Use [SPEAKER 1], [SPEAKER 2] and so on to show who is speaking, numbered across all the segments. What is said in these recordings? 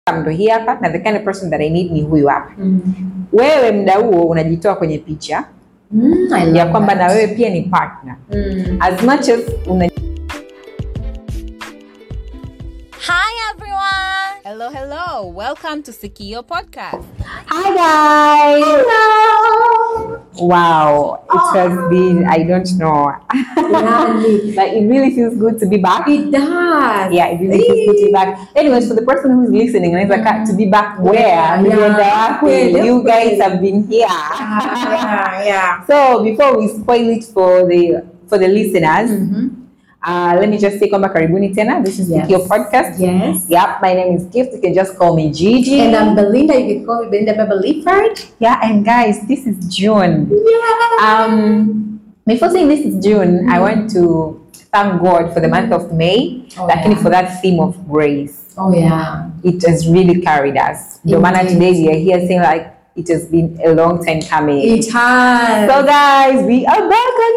[SPEAKER 1] ndo hii hapa na the kind of person that I need ni huyu hapa.
[SPEAKER 2] Mm.
[SPEAKER 1] Wewe mda huo unajitoa kwenye picha
[SPEAKER 2] Mm, I love
[SPEAKER 1] ya kwamba
[SPEAKER 2] that.
[SPEAKER 1] na wewe pia ni partner
[SPEAKER 2] Mm.
[SPEAKER 1] as much as una
[SPEAKER 3] Hi everyone! Hello, hello. Welcome to Sikio Podcast.
[SPEAKER 1] Hi guys. Hello. Wow, it has been I don't know,
[SPEAKER 2] Yani,
[SPEAKER 1] but it really feels good to be back.
[SPEAKER 2] it does.
[SPEAKER 1] Yeah, it really feels good to be back. Anyways, for the person who's listening, anaweza ka to be back where
[SPEAKER 2] Yeah,
[SPEAKER 1] Mlienda
[SPEAKER 2] yeah.
[SPEAKER 1] wapi?
[SPEAKER 2] Kweli,
[SPEAKER 1] you guys
[SPEAKER 2] kweli.
[SPEAKER 1] have been here.
[SPEAKER 2] Yeah, yeah.
[SPEAKER 1] So before we spoil it for the for the listeners,
[SPEAKER 2] Mhm.
[SPEAKER 1] uh, let me just say kwamba karibuni tena. This is
[SPEAKER 2] Yes.
[SPEAKER 1] Sikio Podcast.
[SPEAKER 2] Yes.
[SPEAKER 1] Yep, my name is Gift. You can just call me Gigi.
[SPEAKER 2] And I'm Belinda. You can call me Belinda Beverly Ford.
[SPEAKER 1] yeah, and guys, this is June.
[SPEAKER 2] Yeah.
[SPEAKER 1] Um, before saying this is June, I want to thank God for the month of May,
[SPEAKER 2] Oh,
[SPEAKER 1] lakini
[SPEAKER 2] yeah.
[SPEAKER 1] for that theme of grace.
[SPEAKER 2] oh yeah.
[SPEAKER 1] It has really carried us. No matter
[SPEAKER 2] Indeed.
[SPEAKER 1] today we are here saying like it has been a long time coming.
[SPEAKER 2] It has.
[SPEAKER 1] So guys, we are back on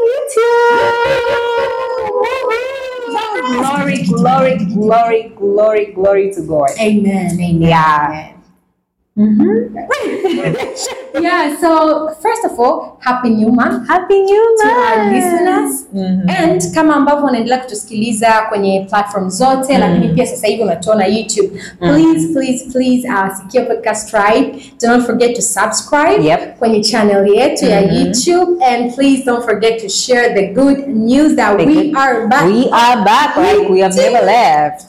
[SPEAKER 1] YouTube. glory, glory, glory, glory, glory to God.
[SPEAKER 2] Amen. Amen.
[SPEAKER 1] Yeah.
[SPEAKER 2] Amen. Yeah. So first of all, happy new month
[SPEAKER 1] Happy New
[SPEAKER 2] to
[SPEAKER 1] Month.
[SPEAKER 2] our listeners.
[SPEAKER 1] Mhm.
[SPEAKER 2] and kama ambavyo unaendelea kutusikiliza kwenye platform zote lakini pia sasa hivi unatuona youtube please please please uh, Sikio podcast tribe do not forget to subscribe
[SPEAKER 1] Yep.
[SPEAKER 2] kwenye channel yetu ya youtube and please don't forget to share the good news that
[SPEAKER 1] The
[SPEAKER 2] we
[SPEAKER 1] good-
[SPEAKER 2] are back
[SPEAKER 1] We are back like we have never left.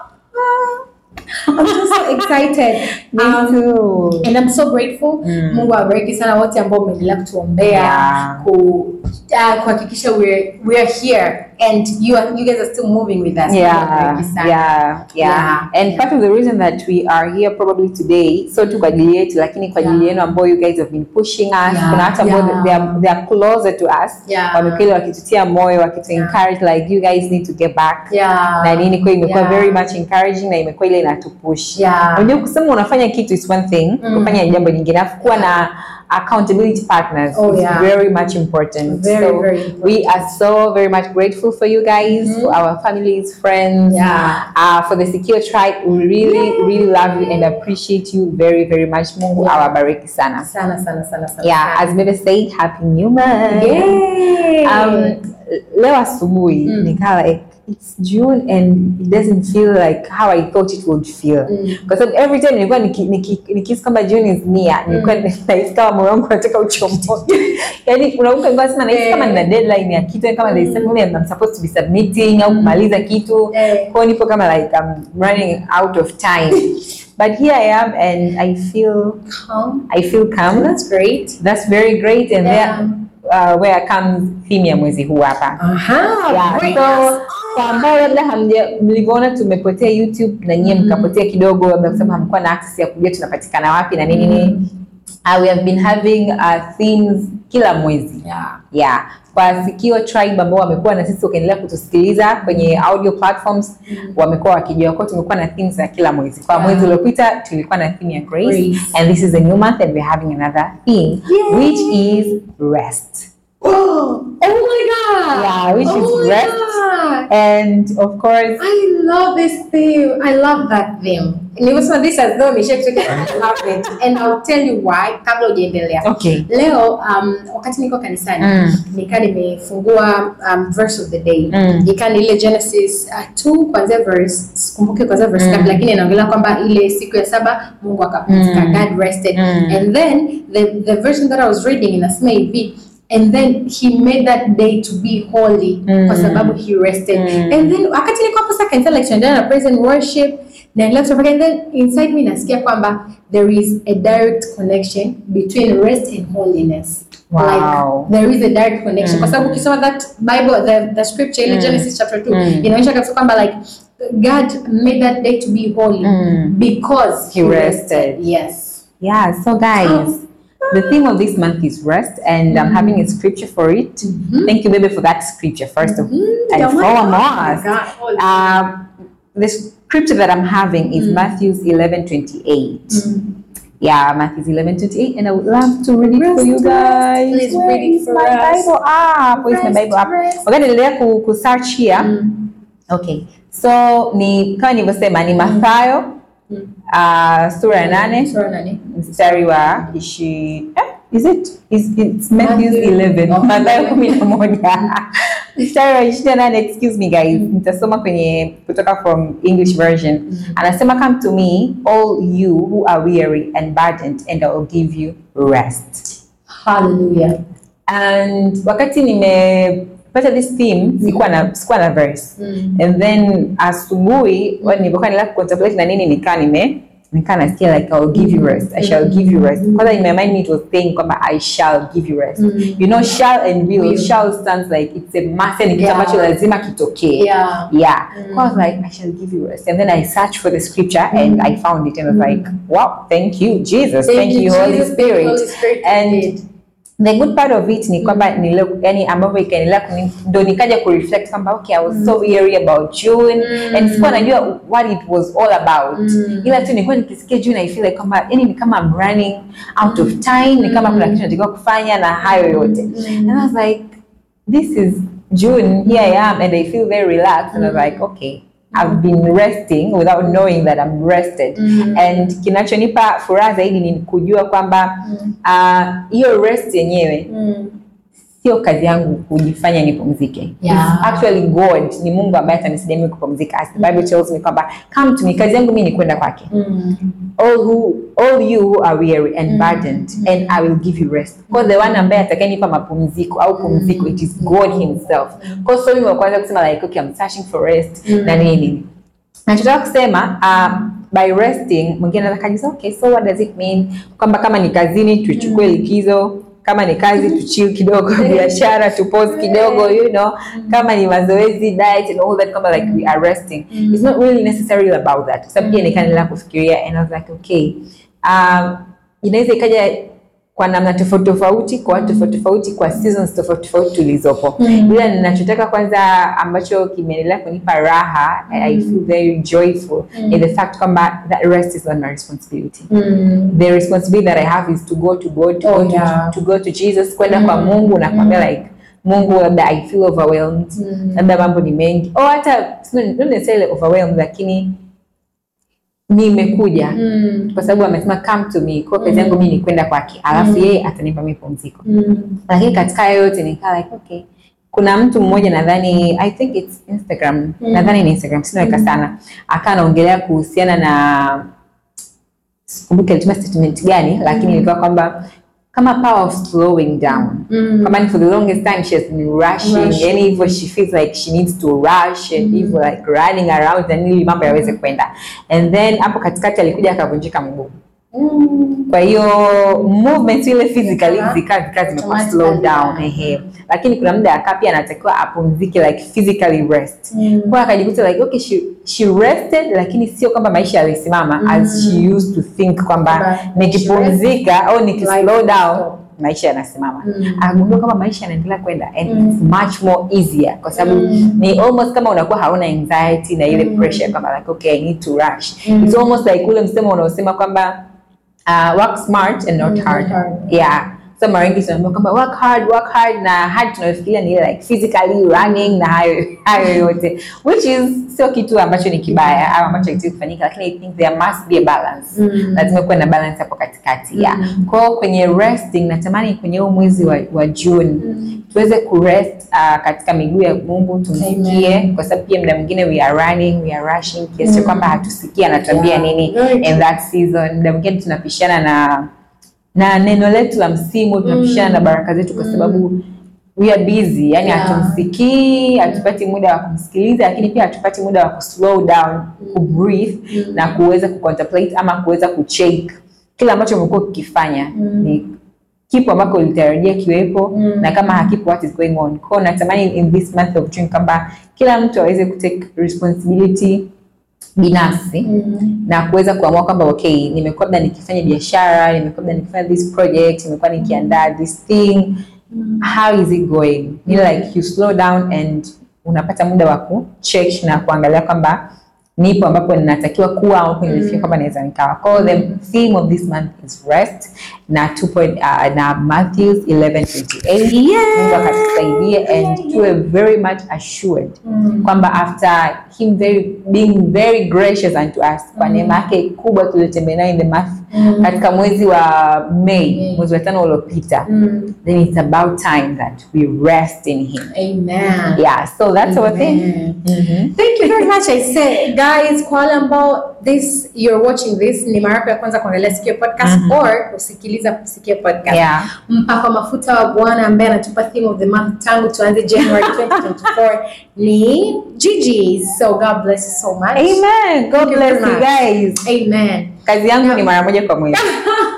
[SPEAKER 2] i'm just so excited
[SPEAKER 1] Me
[SPEAKER 2] Um,
[SPEAKER 1] too.
[SPEAKER 2] and I'm so grateful.
[SPEAKER 1] Mm.
[SPEAKER 2] Mungu awabariki sana wote ambao umeendelea kutuombea
[SPEAKER 1] Yeah.
[SPEAKER 2] ku uh, kuhakikisha we're we're here and you are, you guys are still moving with us. Mungu
[SPEAKER 1] yeah,
[SPEAKER 2] awabariki sana.
[SPEAKER 1] yeah, yeah,
[SPEAKER 2] Yeah,
[SPEAKER 1] And
[SPEAKER 2] yeah.
[SPEAKER 1] part of the reason that we are here probably today, so tu kwa ajili yetu, lakini kwa ajili
[SPEAKER 2] Yeah.
[SPEAKER 1] yenu ambao you guys have been pushing us.
[SPEAKER 2] Yeah,
[SPEAKER 1] Kuna watu ambao
[SPEAKER 2] yeah.
[SPEAKER 1] they, are, they are closer to us.
[SPEAKER 2] Yeah.
[SPEAKER 1] Wamekuwa wakitutia moyo, wakitu
[SPEAKER 2] Yeah.
[SPEAKER 1] encourage like you guys need to get back.
[SPEAKER 2] Yeah.
[SPEAKER 1] Na nini kwa imekuwa
[SPEAKER 2] Yeah.
[SPEAKER 1] very much encouraging na imekuwa ile inatupush.
[SPEAKER 2] Yeah.
[SPEAKER 1] Unajua kusema unafanya kitu is one thing,
[SPEAKER 2] Mm.
[SPEAKER 1] kufanya jambo lingine. Alafu kuwa na accountability partners
[SPEAKER 2] Oh,
[SPEAKER 1] is
[SPEAKER 2] yeah.
[SPEAKER 1] very much important.
[SPEAKER 2] Very,
[SPEAKER 1] so
[SPEAKER 2] very important.
[SPEAKER 1] we are so very much grateful for you guys, for our families, friends,
[SPEAKER 2] Yeah.
[SPEAKER 1] uh, for the secure tribe. We really, really love you and appreciate you very, very much. Mungu
[SPEAKER 2] Yeah.
[SPEAKER 1] awabariki sana.
[SPEAKER 2] Sana sana sana sana.
[SPEAKER 1] Yeah, as Bebe said, happy new month.
[SPEAKER 2] Yay.
[SPEAKER 1] Um, leo asubuhi
[SPEAKER 2] Mm.
[SPEAKER 1] nikawa like it's June and it doesn't feel like how I thought it would feel.
[SPEAKER 2] Mm.
[SPEAKER 1] Kwa sababu every time nilikuwa niki- niki- nikihisi kwamba June is near, nilikuwa nahisi kama moyo wangu unataka uchomoke. Yaani kuna huko nilikuwa nasema nahisi kama nina deadline ya kitu, yaani kama there is something I'm supposed to be submitting au kumaliza kitu.
[SPEAKER 2] Eh.
[SPEAKER 1] Kwa hiyo nipo kama like I'm running out of time. But here I am and I feel
[SPEAKER 2] Calm.
[SPEAKER 1] I feel calm.
[SPEAKER 2] That's great.
[SPEAKER 1] That's very great and
[SPEAKER 2] Yeah.
[SPEAKER 1] there uh, where comes theme ya mwezi huu hapa.
[SPEAKER 2] Aha.
[SPEAKER 1] Yeah,
[SPEAKER 2] great.
[SPEAKER 1] so kwa ambao labda hamja mlivyoona tumepotea YouTube na nyie mkapotea kidogo, labda kusema hamkuwa na access ya kujua tunapatikana wapi na nini nini. Uh, we have been having uh, themes kila mwezi
[SPEAKER 2] Yeah.
[SPEAKER 1] yeah. Kwa Sikio Tribe ambao wamekuwa na sisi wakiendelea kutusikiliza kwenye audio platforms wamekuwa wakijua kwa tumekuwa na themes za kila mwezi. Kwa
[SPEAKER 2] Yeah.
[SPEAKER 1] mwezi uliopita tulikuwa na theme ya grace,
[SPEAKER 2] Grace.
[SPEAKER 1] and this is a new month and we're having another theme
[SPEAKER 2] Yay.
[SPEAKER 1] which is rest.
[SPEAKER 2] Oh, oh my god.
[SPEAKER 1] Yeah, which
[SPEAKER 2] oh
[SPEAKER 1] is
[SPEAKER 2] my
[SPEAKER 1] rest.
[SPEAKER 2] God.
[SPEAKER 1] And of course,
[SPEAKER 2] I love this theme. I love that theme. Nilivyosema this as though nimesha kutoka I love it. And I'll tell you why kabla hujaendelea.
[SPEAKER 1] okay.
[SPEAKER 2] Leo um, wakati niko kanisani
[SPEAKER 1] Mm.
[SPEAKER 2] nikaa nimefungua um, verse of the day
[SPEAKER 1] Mm.
[SPEAKER 2] ikaa ni ile Genesis uh, 2 kuanzia verse sikumbuki kuanzia verse ngapi lakini inaongelea kwamba ile siku ya saba Mungu akapumzika
[SPEAKER 1] Mm.
[SPEAKER 2] God rested
[SPEAKER 1] Mm.
[SPEAKER 2] and then the, the version that I was reading inasema hivi and then he made that day to be holy
[SPEAKER 1] Mm.
[SPEAKER 2] kwa sababu he rested
[SPEAKER 1] Mm.
[SPEAKER 2] and then wakati niko hapo sasa kanisa like tunaendelea na praise and worship naendelea kutafakari and then inside me nasikia kwamba there is a direct connection between rest and holiness
[SPEAKER 1] Wow.
[SPEAKER 2] like there is a direct connection kwa sababu ukisoma that bible the, the scripture ile
[SPEAKER 1] Mm.
[SPEAKER 2] genesis chapter 2
[SPEAKER 1] Mm.
[SPEAKER 2] inaonyesha kabisa kwamba like god made that day to be holy
[SPEAKER 1] Mm.
[SPEAKER 2] because
[SPEAKER 1] He rested.
[SPEAKER 2] yes
[SPEAKER 1] Yeah, so guys, the theme of this month is rest, and I'm having a scripture for it. Thank you, baby, for that scripture, first of and
[SPEAKER 2] Oh my
[SPEAKER 1] foremost.
[SPEAKER 2] God.
[SPEAKER 1] Um, the scripture that I'm having is Matthew 11 28. Yeah, Matthew 11 28, and I would love to read it for
[SPEAKER 2] Rest,
[SPEAKER 1] you
[SPEAKER 2] rest.
[SPEAKER 1] guys.
[SPEAKER 2] Please
[SPEAKER 1] Where
[SPEAKER 2] read it
[SPEAKER 1] is
[SPEAKER 2] for
[SPEAKER 1] my
[SPEAKER 2] us.
[SPEAKER 1] Bible up? Where is my
[SPEAKER 2] Rest,
[SPEAKER 1] Bible up?
[SPEAKER 2] rest.
[SPEAKER 1] Wakati niliendelea ku, ku search here,
[SPEAKER 2] Mm.
[SPEAKER 1] Okay. So ni kama nilivyosema ni Mathayo uh, sura ya nane
[SPEAKER 2] Sura nane.
[SPEAKER 1] mstari wa ishi eh, is it is it's Matthew
[SPEAKER 2] Matthew.
[SPEAKER 1] 11
[SPEAKER 2] Oh.
[SPEAKER 1] Mathayo kumi na moja mstari wa ishirini na nane excuse me guys nitasoma kwenye kutoka from English version anasema come to me all you who are weary and burdened and I will give you rest
[SPEAKER 2] Hallelujah.
[SPEAKER 1] and wakati nimepata this theme sikuwa na sikuwa na verse
[SPEAKER 2] Mm.
[SPEAKER 1] and then asubuhi mm. nilipokuwa nila contemplate na nini nikaa nime nikaa nasikia like I will give you rest I shall give you rest kwanza in my mind me it was saying kwamba I shall give you rest
[SPEAKER 2] Mm.
[SPEAKER 1] you know shall and will
[SPEAKER 2] Will.
[SPEAKER 1] shall stands like it's a must ni kitu
[SPEAKER 2] Yeah.
[SPEAKER 1] ambacho lazima kitokee
[SPEAKER 2] Yeah.
[SPEAKER 1] yeah so I was like I shall give you rest and then I searched for the scripture and I found it and I was like wow thank you Jesus thank, you, Holy
[SPEAKER 2] Jesus. Thank you,
[SPEAKER 1] Spirit
[SPEAKER 2] Holy Spirit.
[SPEAKER 1] and
[SPEAKER 2] Indeed.
[SPEAKER 1] the good part of it ni kwamba nile- yani ambavyo ikaendelea kuni- ndo nikaja kureflect kwamba okay I was so weary about June and sikuwa najua what it was all about ila tu nilikuwa nikisikia June I feel like kwamba yani ni kama I'm running out of time ni kama kuna kitu natakiwa kufanya na hayo yote and I was like this is June here I am and I feel very relaxed and I was like okay I've been resting without knowing that I'm rested and kinachonipa furaha zaidi ni kujua kwamba ah, hiyo rest yenyewe
[SPEAKER 2] Mm.
[SPEAKER 1] sio kazi yangu kujifanya nipumzike
[SPEAKER 2] Yeah.
[SPEAKER 1] It's actually god ni mungu ambaye atanisaidia mimi kupumzika as the bible tells me kwamba come to me kazi yangu mimi ni kwenda kwake
[SPEAKER 2] Mm.
[SPEAKER 1] all who all you who are weary and burdened and i will give you rest kwa the one ambaye atakayenipa mapumziko au pumziko it is god himself kwa so mimi wa kwanza kusema like okay i'm searching for rest na nini nachotaka kusema uh, by resting mwingine anaweza kajiza okay so what does it mean kwamba kama ni kazini tuchukue likizo kama ni kazi tuchill kidogo biashara tupose kidogo you know kama ni mazoezi diet and all that kama like we are resting it's not really necessarily about that sababu pia nikaendelea kufikiria and I was like okay um, inaweza ikaja kwa namna tofauti tofauti kwa watu tofauti tofauti kwa seasons tofauti tofauti tulizopo ila ninachotaka kwanza ambacho kimeendelea kunipa raha I feel very joyful in the fact kwamba that rest is not my responsibility
[SPEAKER 2] Mm.
[SPEAKER 1] the responsibility that I have is to go to God, to,
[SPEAKER 2] Oh,
[SPEAKER 1] go,
[SPEAKER 2] yeah.
[SPEAKER 1] to, to go to Jesus, kwenda kwa Mungu na kumwambia like Mungu, labda I feel overwhelmed, labda mambo ni mengi, au hata not not necessarily overwhelmed, lakini nimekuja
[SPEAKER 2] Mm.
[SPEAKER 1] kwa sababu amesema come to me, kwa kazi yangu mimi ni kwenda kwake, alafu yeye atanipa mimi pumziko.
[SPEAKER 2] Mm.
[SPEAKER 1] Lakini katika hayo yote nikaa like okay, kuna mtu mmoja nadhani I think it's Instagram, nadhani ni Instagram, sinaweka sana, akawa anaongelea kuhusiana na sikumbuki alitumia statement gani lakini ilikuwa kwamba kama power of slowing down
[SPEAKER 2] Mm.
[SPEAKER 1] kama ni for the longest time she has been rushing
[SPEAKER 2] Rushing.
[SPEAKER 1] yani hivyo she feels like she needs to rush and hivyo like running around and ili mambo yaweze kwenda and then hapo katikati alikuja akavunjika mguu
[SPEAKER 2] Mm.
[SPEAKER 1] kwa hiyo movements ile physically
[SPEAKER 2] Zikawa
[SPEAKER 1] zikaa zikaa zimekuwa
[SPEAKER 2] automatically,
[SPEAKER 1] slow down
[SPEAKER 2] yeah.
[SPEAKER 1] ehe lakini kuna muda akaa pia anatakiwa apumzike like physically rest
[SPEAKER 2] Mm.
[SPEAKER 1] kwa akajikuta like okay she, she rested lakini sio kwamba maisha yalisimama as she used to think kwamba
[SPEAKER 2] Kwamba
[SPEAKER 1] nikipumzika au nikislow
[SPEAKER 2] life will
[SPEAKER 1] down
[SPEAKER 2] stop.
[SPEAKER 1] maisha yanasimama
[SPEAKER 2] Mm.
[SPEAKER 1] akagundua kama maisha yanaendelea kwenda and it's much more easier kwa sababu
[SPEAKER 2] Mm.
[SPEAKER 1] ni almost kama unakuwa hauna anxiety na ile pressure kwamba like okay I need to rush
[SPEAKER 2] Mm.
[SPEAKER 1] it's almost like ule msemo unaosema kwamba uh, work smart and not
[SPEAKER 2] Mm, not
[SPEAKER 1] hard
[SPEAKER 2] hard.
[SPEAKER 1] yeah so mara nyingi tunaambiwa kwamba work hard work hard na hard tunayofikiria ni ile like physically running na hayo hayo yote which is sio kitu ambacho ni kibaya au ambacho hakitakiwi kufanyika lakini i think there must be a balance
[SPEAKER 2] Mm.
[SPEAKER 1] lazima kuwe na balance hapo katikati yeah.
[SPEAKER 2] Mm.
[SPEAKER 1] kwao kwenye resting natamani kwenye huu mwezi wa, wa june
[SPEAKER 2] Mm.
[SPEAKER 1] tuweze kurest uh, katika miguu ya mungu tumsikie
[SPEAKER 2] Amen.
[SPEAKER 1] kwa sababu pia muda mwingine we are running we are rushing kiasi cha
[SPEAKER 2] Mm.
[SPEAKER 1] kwamba hatusikii anatuambia
[SPEAKER 2] Yeah.
[SPEAKER 1] nini
[SPEAKER 2] Very
[SPEAKER 1] in
[SPEAKER 2] true.
[SPEAKER 1] that season muda mwingine tunapishana na na neno letu la msimu tunapishana na baraka zetu kwa sababu we are busy yani
[SPEAKER 2] Yeah.
[SPEAKER 1] hatumsikii hatupati muda wa kumsikiliza lakini pia hatupati muda wa kuslow down kubreathe na kuweza kucontemplate ama kuweza kucheck kile ambacho umekuwa ukikifanya ni kipo ambako ulitarajia kiwepo
[SPEAKER 2] Mm.
[SPEAKER 1] na kama hakipo what is going on kwao natamani in this month of June kwamba kila mtu aweze kutake responsibility binafsi
[SPEAKER 2] Mm.
[SPEAKER 1] na kuweza kuamua kwamba okay nimekuwa labda nikifanya biashara nimekuwa labda nikifanya this project nimekuwa nikiandaa this thing how is it going ni like you slow down and unapata muda wa kucheck na kuangalia kwamba nipo ambapo ninatakiwa kuwa au nimefikia kwamba naweza nikawa kwa hiyo the theme of this month is rest na tupo uh, na Matthews 11:28 Mungu akatusaidie and tuwe very much assured
[SPEAKER 2] Mm.
[SPEAKER 1] kwamba after him very being very gracious unto us kwa neema yake kubwa tuliyotembea nayo in the month katika mwezi wa May
[SPEAKER 2] Mm.
[SPEAKER 1] mwezi wa tano uliopita
[SPEAKER 2] Mm.
[SPEAKER 1] then it's about time that we rest in him
[SPEAKER 2] Amen.
[SPEAKER 1] yeah so that's our thing
[SPEAKER 2] Amen.
[SPEAKER 1] Mhm.
[SPEAKER 2] Thank you very much. I say, guys, kwa wale ambao this you're watching this ni mara yako ya kwanza kuangalia Sikio podcast or kusikiliza Sikio podcast.
[SPEAKER 1] yeah
[SPEAKER 2] Mpaka mafuta wa Bwana ambaye anatupa theme of the month tangu tuanze January 2024 ni Gigi. So God bless you so much.
[SPEAKER 1] amen god
[SPEAKER 2] Thank you
[SPEAKER 1] bless
[SPEAKER 2] very
[SPEAKER 1] you
[SPEAKER 2] much.
[SPEAKER 1] guys
[SPEAKER 2] Amen.
[SPEAKER 1] kazi yangu ni mara moja kwa mwezi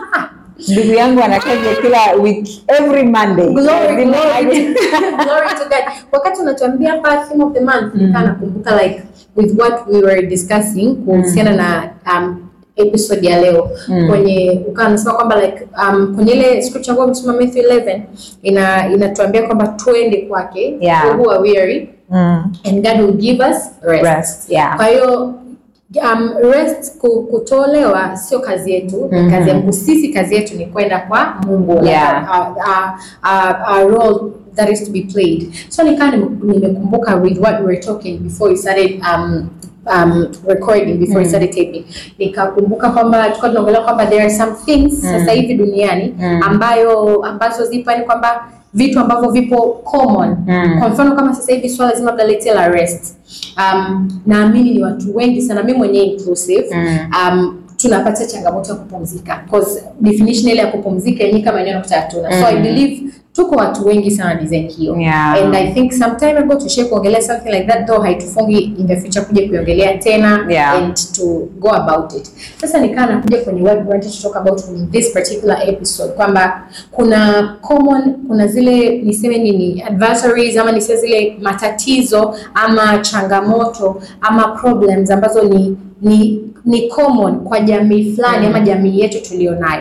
[SPEAKER 1] ndugu yangu ana kazi ya kila week every monday
[SPEAKER 2] Glory,
[SPEAKER 1] Lazima
[SPEAKER 2] glory,
[SPEAKER 1] aje.
[SPEAKER 2] glory to God. Wakati unatuambia hapa theme of the month, nikaa nakumbuka like with what we were discussing kuhusiana na um, episode ya leo kwenye ukawa nasema kwamba like um, kwenye ile scripture ambayo umesoma Matthew 11 ina inatuambia kwamba twende kwake
[SPEAKER 1] Yeah.
[SPEAKER 2] who are weary
[SPEAKER 1] Mm.
[SPEAKER 2] and God will give us rest.
[SPEAKER 1] Rest, yeah.
[SPEAKER 2] Kwa hiyo um, rest ku- kutolewa sio kazi yetu, ni kazi ya Mungu. Sisi kazi yetu ni kwenda kwa Mungu. Like,
[SPEAKER 1] Yeah.
[SPEAKER 2] a, a, a, a role that is to be played. So nikaa nime- nimekumbuka with what we were talking before we started um, um, recording before we started taping nikakumbuka kwamba tulikuwa tunaongelea kwamba there are some things sasa hivi duniani ambayo ambazo zipo yani kwamba vitu ambavyo vipo common
[SPEAKER 1] Mm.
[SPEAKER 2] kwa mfano kama sasa hivi swala zima la letel la rest um, naamini ni watu wengi sana mimi mwenyewe inclusive
[SPEAKER 1] Mm.
[SPEAKER 2] um, tunapata changamoto ya kupumzika cause definition ile ya kupumzika yenyewe kama yenyewe nakuta hatuna so I
[SPEAKER 1] Mm.
[SPEAKER 2] believe tuko watu wengi sana design hiyo
[SPEAKER 1] Yeah.
[SPEAKER 2] and I think some time ago tushie kuongelea something like that though haitufungi in the future kuja kuiongelea tena
[SPEAKER 1] Yeah.
[SPEAKER 2] and to go about it sasa nikaa nakuja kwenye what we wanted to talk about in this particular episode kwamba kuna common kuna zile niseme nini adversaries ama niseme zile matatizo ama changamoto ama problems ambazo ni ni ni common kwa jamii fulani ama jamii yetu tulionayo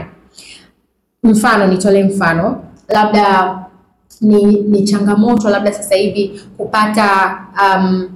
[SPEAKER 2] mfano nitolee mfano labda ni, ni changamoto labda sasa hivi kupata um,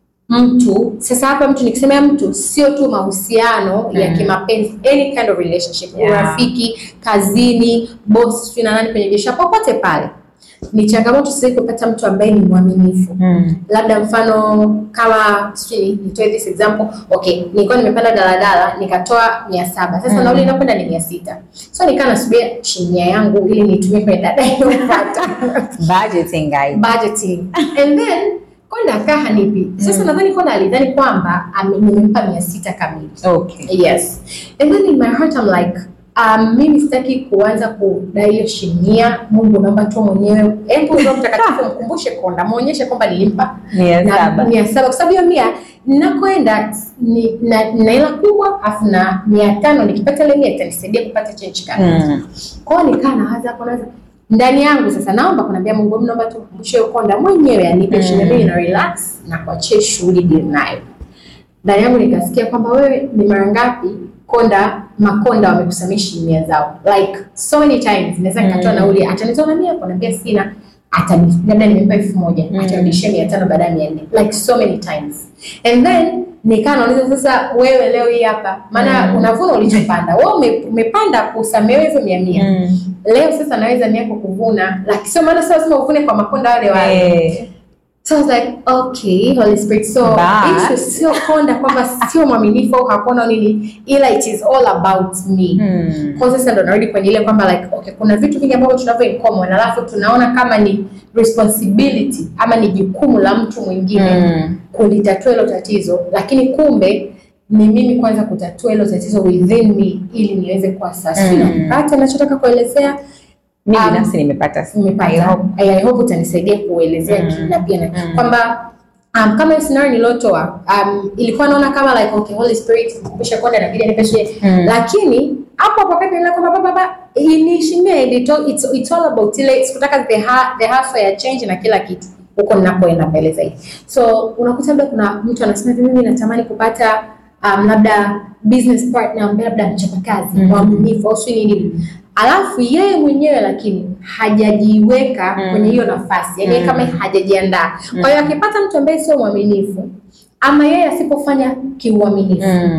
[SPEAKER 2] mtu sasa hapa mtu nikisemea mtu sio tu mahusiano ya
[SPEAKER 1] Mm.
[SPEAKER 2] kimapenzi any kind of relationship
[SPEAKER 1] Yeah.
[SPEAKER 2] urafiki kazini boss sijui na nani kwenye biashara popote pale ni changamoto sasa hivi kupata mtu ambaye ni mwaminifu
[SPEAKER 1] Mm.
[SPEAKER 2] labda mfano kama sijui nitoe this example okay nilikuwa nimepanda daladala nikatoa mia saba sasa
[SPEAKER 1] Mm.
[SPEAKER 2] nauli inakwenda ni mia sita so nikaa nasubiria shilingi yangu ili nitumie kwenye dada inayopata
[SPEAKER 1] budgeting guys
[SPEAKER 2] budgeting and then konda akaa hanipi sasa nadhani konda alidhani kwamba ame- nimempa mia sita kamili
[SPEAKER 1] okay
[SPEAKER 2] yes and then in my heart I'm like um, mimi sitaki kuanza kudai hiyo shinia mungu naomba tu mwenyewe hebu roho mtakatifu mkumbushe konda mwonyeshe kwamba nilimpa
[SPEAKER 1] mia
[SPEAKER 2] na
[SPEAKER 1] saba
[SPEAKER 2] mia saba kwa sababu hiyo mia ninakoenda ni- na na hela kubwa afu na mia tano nikipata ile mia itanisaidia kupata change card
[SPEAKER 1] Mm.
[SPEAKER 2] kwao nikaa nawaza hapo nawaza ndani yangu sasa naomba kunaambia mungu hebu naomba tu mkumbushe hiyo konda mwenyewe anipe
[SPEAKER 1] Mm.
[SPEAKER 2] shilingi mimi na relax na kuachie shughuli deal nayo ndani yangu nikasikia kwamba wewe ni mara ngapi konda makonda wamekusamia shilingi mia zao like so many times naweza nikatoa
[SPEAKER 1] Mm.
[SPEAKER 2] nauli atanitoa na mia kunaambia sina atani labda nimempa elfu moja
[SPEAKER 1] Mm.
[SPEAKER 2] atarudishia mia tano baada ya mia nne like so many times and then nikaa nauliza sasa wewe leo hii hapa maana
[SPEAKER 1] Mm.
[SPEAKER 2] unavuna ulichopanda wewe ume, umepanda kusamehewa hizo mia mia
[SPEAKER 1] Mm.
[SPEAKER 2] leo sasa naweza mia kwa kuvuna lakini sio maana sasa lazima uvune kwa makonda wale wale
[SPEAKER 1] Eh,
[SPEAKER 2] So I was like, okay, Holy Spirit. So
[SPEAKER 1] But-
[SPEAKER 2] issue sio konda kwamba sio mwaminifu au hapana nini, ila it is all about me.
[SPEAKER 1] mm.
[SPEAKER 2] Kwa sasa ndo narudi kwenye ile kwamba like okay, kuna vitu vingi ambavyo tunavyo in common, alafu tunaona kama ni responsibility ama ni jukumu la mtu mwingine
[SPEAKER 1] Mm.
[SPEAKER 2] kulitatua hilo tatizo, lakini kumbe ni mimi kwanza kutatua hilo tatizo within me ili niweze kuwa sasa.
[SPEAKER 1] Mm.
[SPEAKER 2] Napata nachotaka kuelezea
[SPEAKER 1] mi
[SPEAKER 2] Um,
[SPEAKER 1] binafsi nimepata I
[SPEAKER 2] umepata
[SPEAKER 1] hope.
[SPEAKER 2] I, I hope utanisaidia kuelezea
[SPEAKER 1] Mm.
[SPEAKER 2] mm. na pia na
[SPEAKER 1] Mm.
[SPEAKER 2] kwamba um, kama hiyo scenario niliotoa um, ilikuwa naona kama like okay Holy Spirit mkumbushe kwenda na bidii nipeshe
[SPEAKER 1] Mm.
[SPEAKER 2] lakini hapo hapo wakati nilikuwa kwamba baba baba inishimia it's, all- it's, it's all about ile sikutaka the ha, the hustle ya change na kila kitu huko ninapoenda mbele zaidi so unakuta labda kuna mtu anasema hivi mimi natamani kupata um, labda business partner ambaye labda mchapakazi
[SPEAKER 1] Mhm.
[SPEAKER 2] mwaminifu au sio nini alafu yeye mwenyewe lakini hajajiweka
[SPEAKER 1] Mm.
[SPEAKER 2] kwenye hiyo nafasi yani
[SPEAKER 1] Mm.
[SPEAKER 2] kama hajajiandaa kwa hiyo akipata mtu ambaye sio mwaminifu ama yeye asipofanya kiuaminifu
[SPEAKER 1] Mm.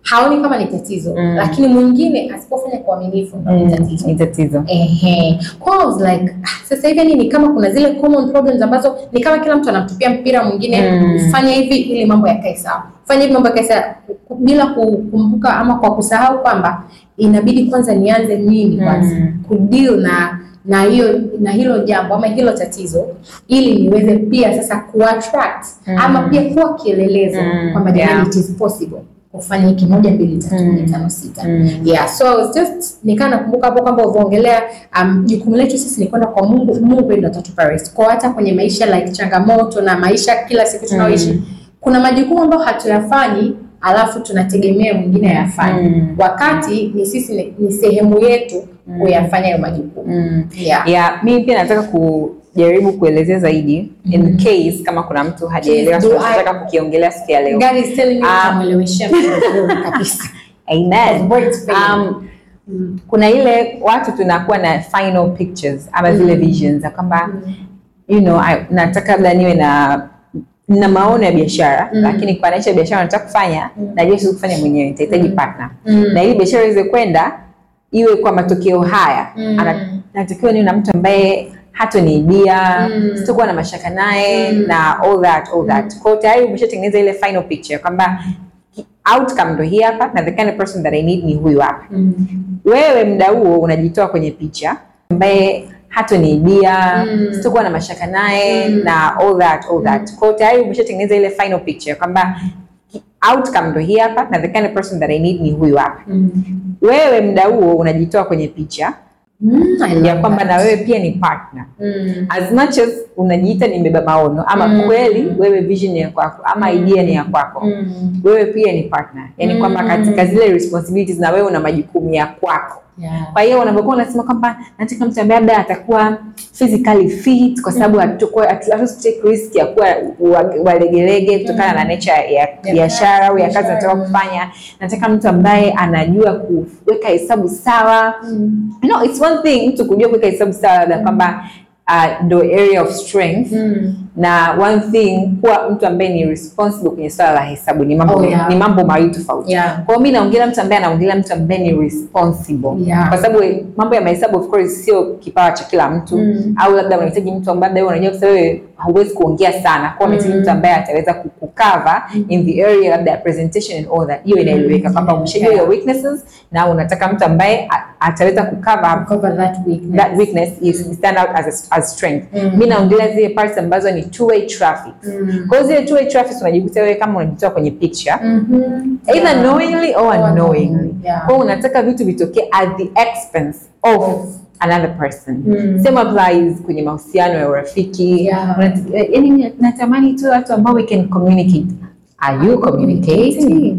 [SPEAKER 2] haoni kama ni tatizo
[SPEAKER 1] Mm.
[SPEAKER 2] lakini mwingine asipofanya kwa uaminifu ndo ni tatizo
[SPEAKER 1] ni tatizo
[SPEAKER 2] Ehe. Kwa hiyo I was like, ah, sasa hivi yani ni kama kuna zile common problems ambazo ni kama kila mtu anamtupia mpira mwingine
[SPEAKER 1] Mm.
[SPEAKER 2] fanya hivi ili mambo yakae sawa. Fanya hivi mambo yakae sawa ku- ku- bila kukumbuka ama kwa kusahau kwamba inabidi kwanza nianze mimi kwanza
[SPEAKER 1] Mm.
[SPEAKER 2] kudeal na na hiyo na hilo jambo ama hilo tatizo ili niweze pia sasa kuattract
[SPEAKER 1] Mm.
[SPEAKER 2] ama pia kuwa kielelezo
[SPEAKER 1] Mm.
[SPEAKER 2] kwamba jamani
[SPEAKER 1] Yeah.
[SPEAKER 2] it is possible kufanya hiki moja mbili tatu nne
[SPEAKER 1] Mm.
[SPEAKER 2] tano sita
[SPEAKER 1] Mm.
[SPEAKER 2] yeah so I was just nikaa nakumbuka hapo kwamba ulivyoongelea um, jukumu letu sisi ni kwenda kwa Mungu Mungu ndio atatupa rest kwa hata kwenye maisha like changamoto na maisha kila siku tunaoishi
[SPEAKER 1] Mm.
[SPEAKER 2] kuna majukumu ambayo hatuyafanyi alafu tunategemea mwingine ayafanye
[SPEAKER 1] Mm.
[SPEAKER 2] wakati ni sisi ni, ni sehemu yetu kuyafanya hayo majukumu
[SPEAKER 1] Mm.
[SPEAKER 2] yeah.
[SPEAKER 1] yeah mimi pia nataka kujaribu kuelezea zaidi in case kama kuna mtu hajaelewa
[SPEAKER 2] Please do.
[SPEAKER 1] tunataka kukiongelea siku ya leo
[SPEAKER 2] God is telling me
[SPEAKER 1] Um,
[SPEAKER 2] kumwelewesha mtu vizuri kabisa
[SPEAKER 1] amen
[SPEAKER 2] Words fail.
[SPEAKER 1] um, kuna ile watu tunakuwa na final pictures ama zile visions za kwamba you know I, nataka labda niwe na na maono ya biashara
[SPEAKER 2] Mm.
[SPEAKER 1] lakini kwa naisha biashara nataka kufanya najua siwezi kufanya mwenyewe nitahitaji partner
[SPEAKER 2] Mm.
[SPEAKER 1] na ili biashara iweze kwenda iwe kwa matokeo haya
[SPEAKER 2] Mm.
[SPEAKER 1] ana- natakiwa niwe na mtu ambaye hatoniibia
[SPEAKER 2] Mm.
[SPEAKER 1] sitakuwa na mashaka naye
[SPEAKER 2] Mm.
[SPEAKER 1] na all that all that kwao tayari umeshatengeneza ile final picture kwamba outcome ndo hii hapa na the kind of person that I need ni huyu hapa
[SPEAKER 2] Mm.
[SPEAKER 1] wewe mda huo unajitoa kwenye picha ambaye hatoniibia
[SPEAKER 2] Mm.
[SPEAKER 1] sitakuwa na mashaka naye
[SPEAKER 2] Mm.
[SPEAKER 1] na all that all that kwao tayari umeshatengeneza ile final picture kwamba outcome ndo hii hapa na the kind of person that I need ni huyu hapa
[SPEAKER 2] Mm.
[SPEAKER 1] wewe mda huo unajitoa kwenye picha
[SPEAKER 2] Mm, I love
[SPEAKER 1] ya kwamba
[SPEAKER 2] that.
[SPEAKER 1] na wewe pia ni partner
[SPEAKER 2] Mm.
[SPEAKER 1] as much as unajiita ni mbeba maono ama
[SPEAKER 2] Mm.
[SPEAKER 1] kweli wewe vision ni ya kwako ama idea ni ya kwako
[SPEAKER 2] Mm.
[SPEAKER 1] wewe pia ni partner yani kwamba
[SPEAKER 2] Mm.
[SPEAKER 1] katika zile responsibilities na wewe una majukumu ya kwako
[SPEAKER 2] Yeah.
[SPEAKER 1] kwa hiyo unapokuwa unasema kwamba nataka mtu ambaye labda atakuwa physically fit kwa sababu hatutokuwa- hatu- hatuwezi take risk ya kuwa wa- walegelege kutokana na nature ya biashara au ya kazi
[SPEAKER 2] biashara,
[SPEAKER 1] nataka
[SPEAKER 2] mm.
[SPEAKER 1] kufanya nataka mtu ambaye anajua kuweka hesabu sawa
[SPEAKER 2] Mm.
[SPEAKER 1] you know, it's one thing mtu kujua kuweka hesabu sawa labda kwamba uh, ndo area of strength
[SPEAKER 2] Mm.
[SPEAKER 1] na one thing kuwa mtu ambaye ni responsible kwenye swala la hesabu ni mambo
[SPEAKER 2] Oh, yeah.
[SPEAKER 1] ni mambo mawili tofauti
[SPEAKER 2] Yeah.
[SPEAKER 1] kwa hiyo mi naongelea mtu ambaye anaongelea mtu ambaye ni responsible
[SPEAKER 2] Yeah.
[SPEAKER 1] kwa sababu mambo ya mahesabu of course sio kipawa cha kila mtu
[SPEAKER 2] Mm.
[SPEAKER 1] au labda unahitaji mtu ambaye labda wewe unajua kwa wewe hauwezi kuongea sana kwa unahitaji
[SPEAKER 2] Mm.
[SPEAKER 1] mtu ambaye ataweza ku- kucover in the area labda ya presentation and all that hiyo inaeleweka kwamba umeshajua
[SPEAKER 2] Yeah.
[SPEAKER 1] your weaknesses na unataka mtu ambaye a- ataweza kucover
[SPEAKER 2] Cover that weakness.
[SPEAKER 1] that weakness is stand out as, a, as strength
[SPEAKER 2] Mm.
[SPEAKER 1] mi naongelea zile parts ambazo ni two way traffic
[SPEAKER 2] Mm.
[SPEAKER 1] kwa hiyo zile two way traffic unajikuta wewe kama unajitoa kwenye picture
[SPEAKER 2] Mhm.
[SPEAKER 1] either
[SPEAKER 2] Yeah.
[SPEAKER 1] knowingly or
[SPEAKER 2] Or
[SPEAKER 1] unknowingly
[SPEAKER 2] yeah.
[SPEAKER 1] kwa hiyo unataka vitu vitokee at the expense of
[SPEAKER 2] Of.
[SPEAKER 1] another person
[SPEAKER 2] Mm.
[SPEAKER 1] same applies kwenye mahusiano ya urafiki
[SPEAKER 2] Yeah.
[SPEAKER 1] Unat- eh, yaani natamani tu watu ambao we can communicate are you communicating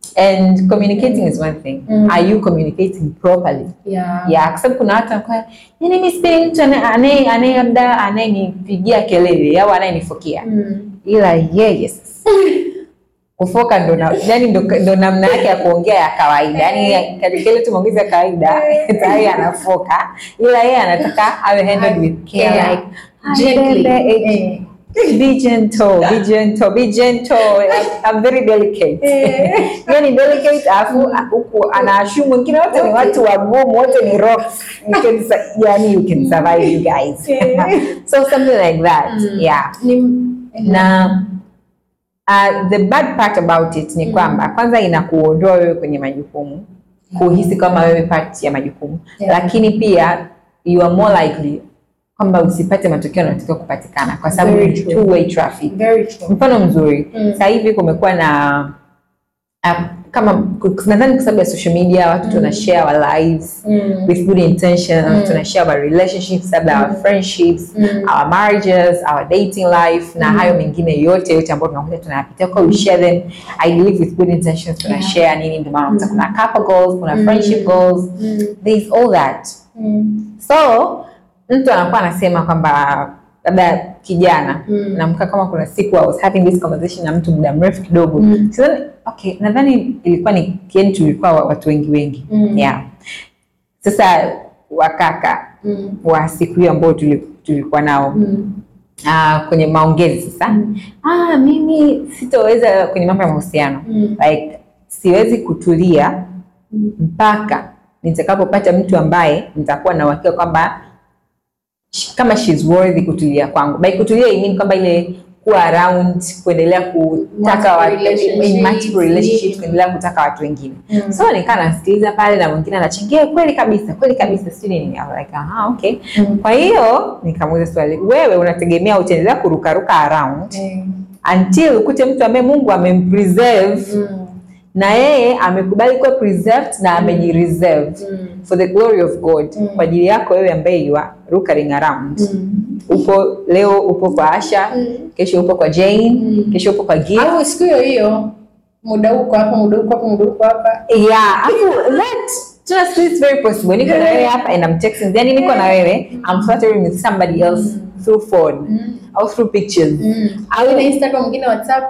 [SPEAKER 1] and communicating is one thing
[SPEAKER 2] Mm.
[SPEAKER 1] are you communicating properly
[SPEAKER 2] Yeah.
[SPEAKER 1] ya kwa sababu kuna watu wanakuwa yani mimi sipendi mtu anaye- anaye anaye labda anayenipigia kelele au anayenifokia
[SPEAKER 2] Mm.
[SPEAKER 1] ila yeye sasa kufoka ndo na- yani ndo, ndo namna yake ya kuongea ya kawaida yani katika ile tu maongezi ya kawaida tayari anafoka ila yeye anataka awe handled with care
[SPEAKER 2] Yeah.
[SPEAKER 1] like
[SPEAKER 2] Gently.
[SPEAKER 1] "Bebe, eh, be gentle be gentle be gentle I'm, I'm very delicate yani delicate alafu huku anaashumu wengine wote ni watu wagumu wote ni rocks you can su- yani you can survive you guys so something like that
[SPEAKER 2] Mm.
[SPEAKER 1] yeah
[SPEAKER 2] Ni-
[SPEAKER 1] na uh, the bad part about it ni kwamba kwanza inakuondoa wewe kwenye majukumu kuhisi kama wewe part ya majukumu
[SPEAKER 2] Yeah.
[SPEAKER 1] lakini pia you are more likely kwamba usipate matokeo yanayotakiwa kupatikana kwa sababu
[SPEAKER 2] Very
[SPEAKER 1] ni
[SPEAKER 2] true.
[SPEAKER 1] two way traffic
[SPEAKER 2] Very true.
[SPEAKER 1] mfano mzuri
[SPEAKER 2] Mm.
[SPEAKER 1] sasa hivi kumekuwa na uh, kama nadhani kwa sababu ya social media watu tuna share our lives
[SPEAKER 2] Mm.
[SPEAKER 1] with good intention
[SPEAKER 2] Mm.
[SPEAKER 1] tuna share our relationships labda our friendships
[SPEAKER 2] Mm.
[SPEAKER 1] our marriages our dating life na
[SPEAKER 2] Mm.
[SPEAKER 1] hayo mengine yote yote ambayo tunakuja tunayapitia kwa we share them i believe with good intentions tuna
[SPEAKER 2] Yeah.
[SPEAKER 1] share nini ndio maana unakuta
[SPEAKER 2] Mm.
[SPEAKER 1] kuna couple goals kuna
[SPEAKER 2] Mm.
[SPEAKER 1] friendship goals
[SPEAKER 2] Mm.
[SPEAKER 1] there's all that
[SPEAKER 2] Mm.
[SPEAKER 1] so mtu anakuwa anasema kwamba labda kijana
[SPEAKER 2] Mm.
[SPEAKER 1] namka kama kuna siku I was having this conversation na mtu muda mrefu kidogo
[SPEAKER 2] Mm.
[SPEAKER 1] Sidhani- okay nadhani ilikuwa ni kieni tulikuwa wa- watu wengi wengi
[SPEAKER 2] Mm.
[SPEAKER 1] yeah sasa wakaka
[SPEAKER 2] Mm.
[SPEAKER 1] wa siku hiyo ambao tuli- tulikuwa nao
[SPEAKER 2] Mm.
[SPEAKER 1] ah, kwenye maongezi sasa
[SPEAKER 2] Mm.
[SPEAKER 1] ah, mimi sitoweza kwenye mambo ya mahusiano
[SPEAKER 2] Mm.
[SPEAKER 1] like siwezi kutulia mpaka nitakapopata mtu ambaye nitakuwa na uhakika kwamba sh- kama she's worthy kutulia kwangu. By kutulia I mean kwamba ile kuwa around, kuendelea kutaka watu,
[SPEAKER 2] Multiple
[SPEAKER 1] in multiple relationships,
[SPEAKER 2] relationships.
[SPEAKER 1] kuendelea kutaka watu wengine.
[SPEAKER 2] Mm.
[SPEAKER 1] So nikaa nasikiliza pale na mwingine anachangia kweli kabisa, kweli kabisa, sijui nini. I was like, aha, okay.
[SPEAKER 2] Mm.
[SPEAKER 1] Kwa hiyo nikamuuliza swali, wewe unategemea utaendelea kurukaruka around
[SPEAKER 2] Eh,
[SPEAKER 1] until ukute mtu ambaye Mungu amempreserve
[SPEAKER 2] mm,
[SPEAKER 1] na yeye amekubali kuwa preserved na amejireserve
[SPEAKER 2] mm,
[SPEAKER 1] for the glory of God
[SPEAKER 2] Mm.
[SPEAKER 1] kwa ajili yako wewe ambaye you are rukaring around.
[SPEAKER 2] mm.
[SPEAKER 1] Upo leo upo kwa Asha,
[SPEAKER 2] Mm.
[SPEAKER 1] kesho upo kwa Jane,
[SPEAKER 2] Mm.
[SPEAKER 1] kesho upo kwa Gift.
[SPEAKER 2] au siku hiyo hiyo muda huko hapa muda huko hapa muda huko hapa
[SPEAKER 1] Yeah, afu that just is very possible. Niko na wewe hapa and I'm texting. Yani niko na wewe, I'm fluttering with somebody else through phone au through pictures.
[SPEAKER 2] au na Instagram mwingine WhatsApp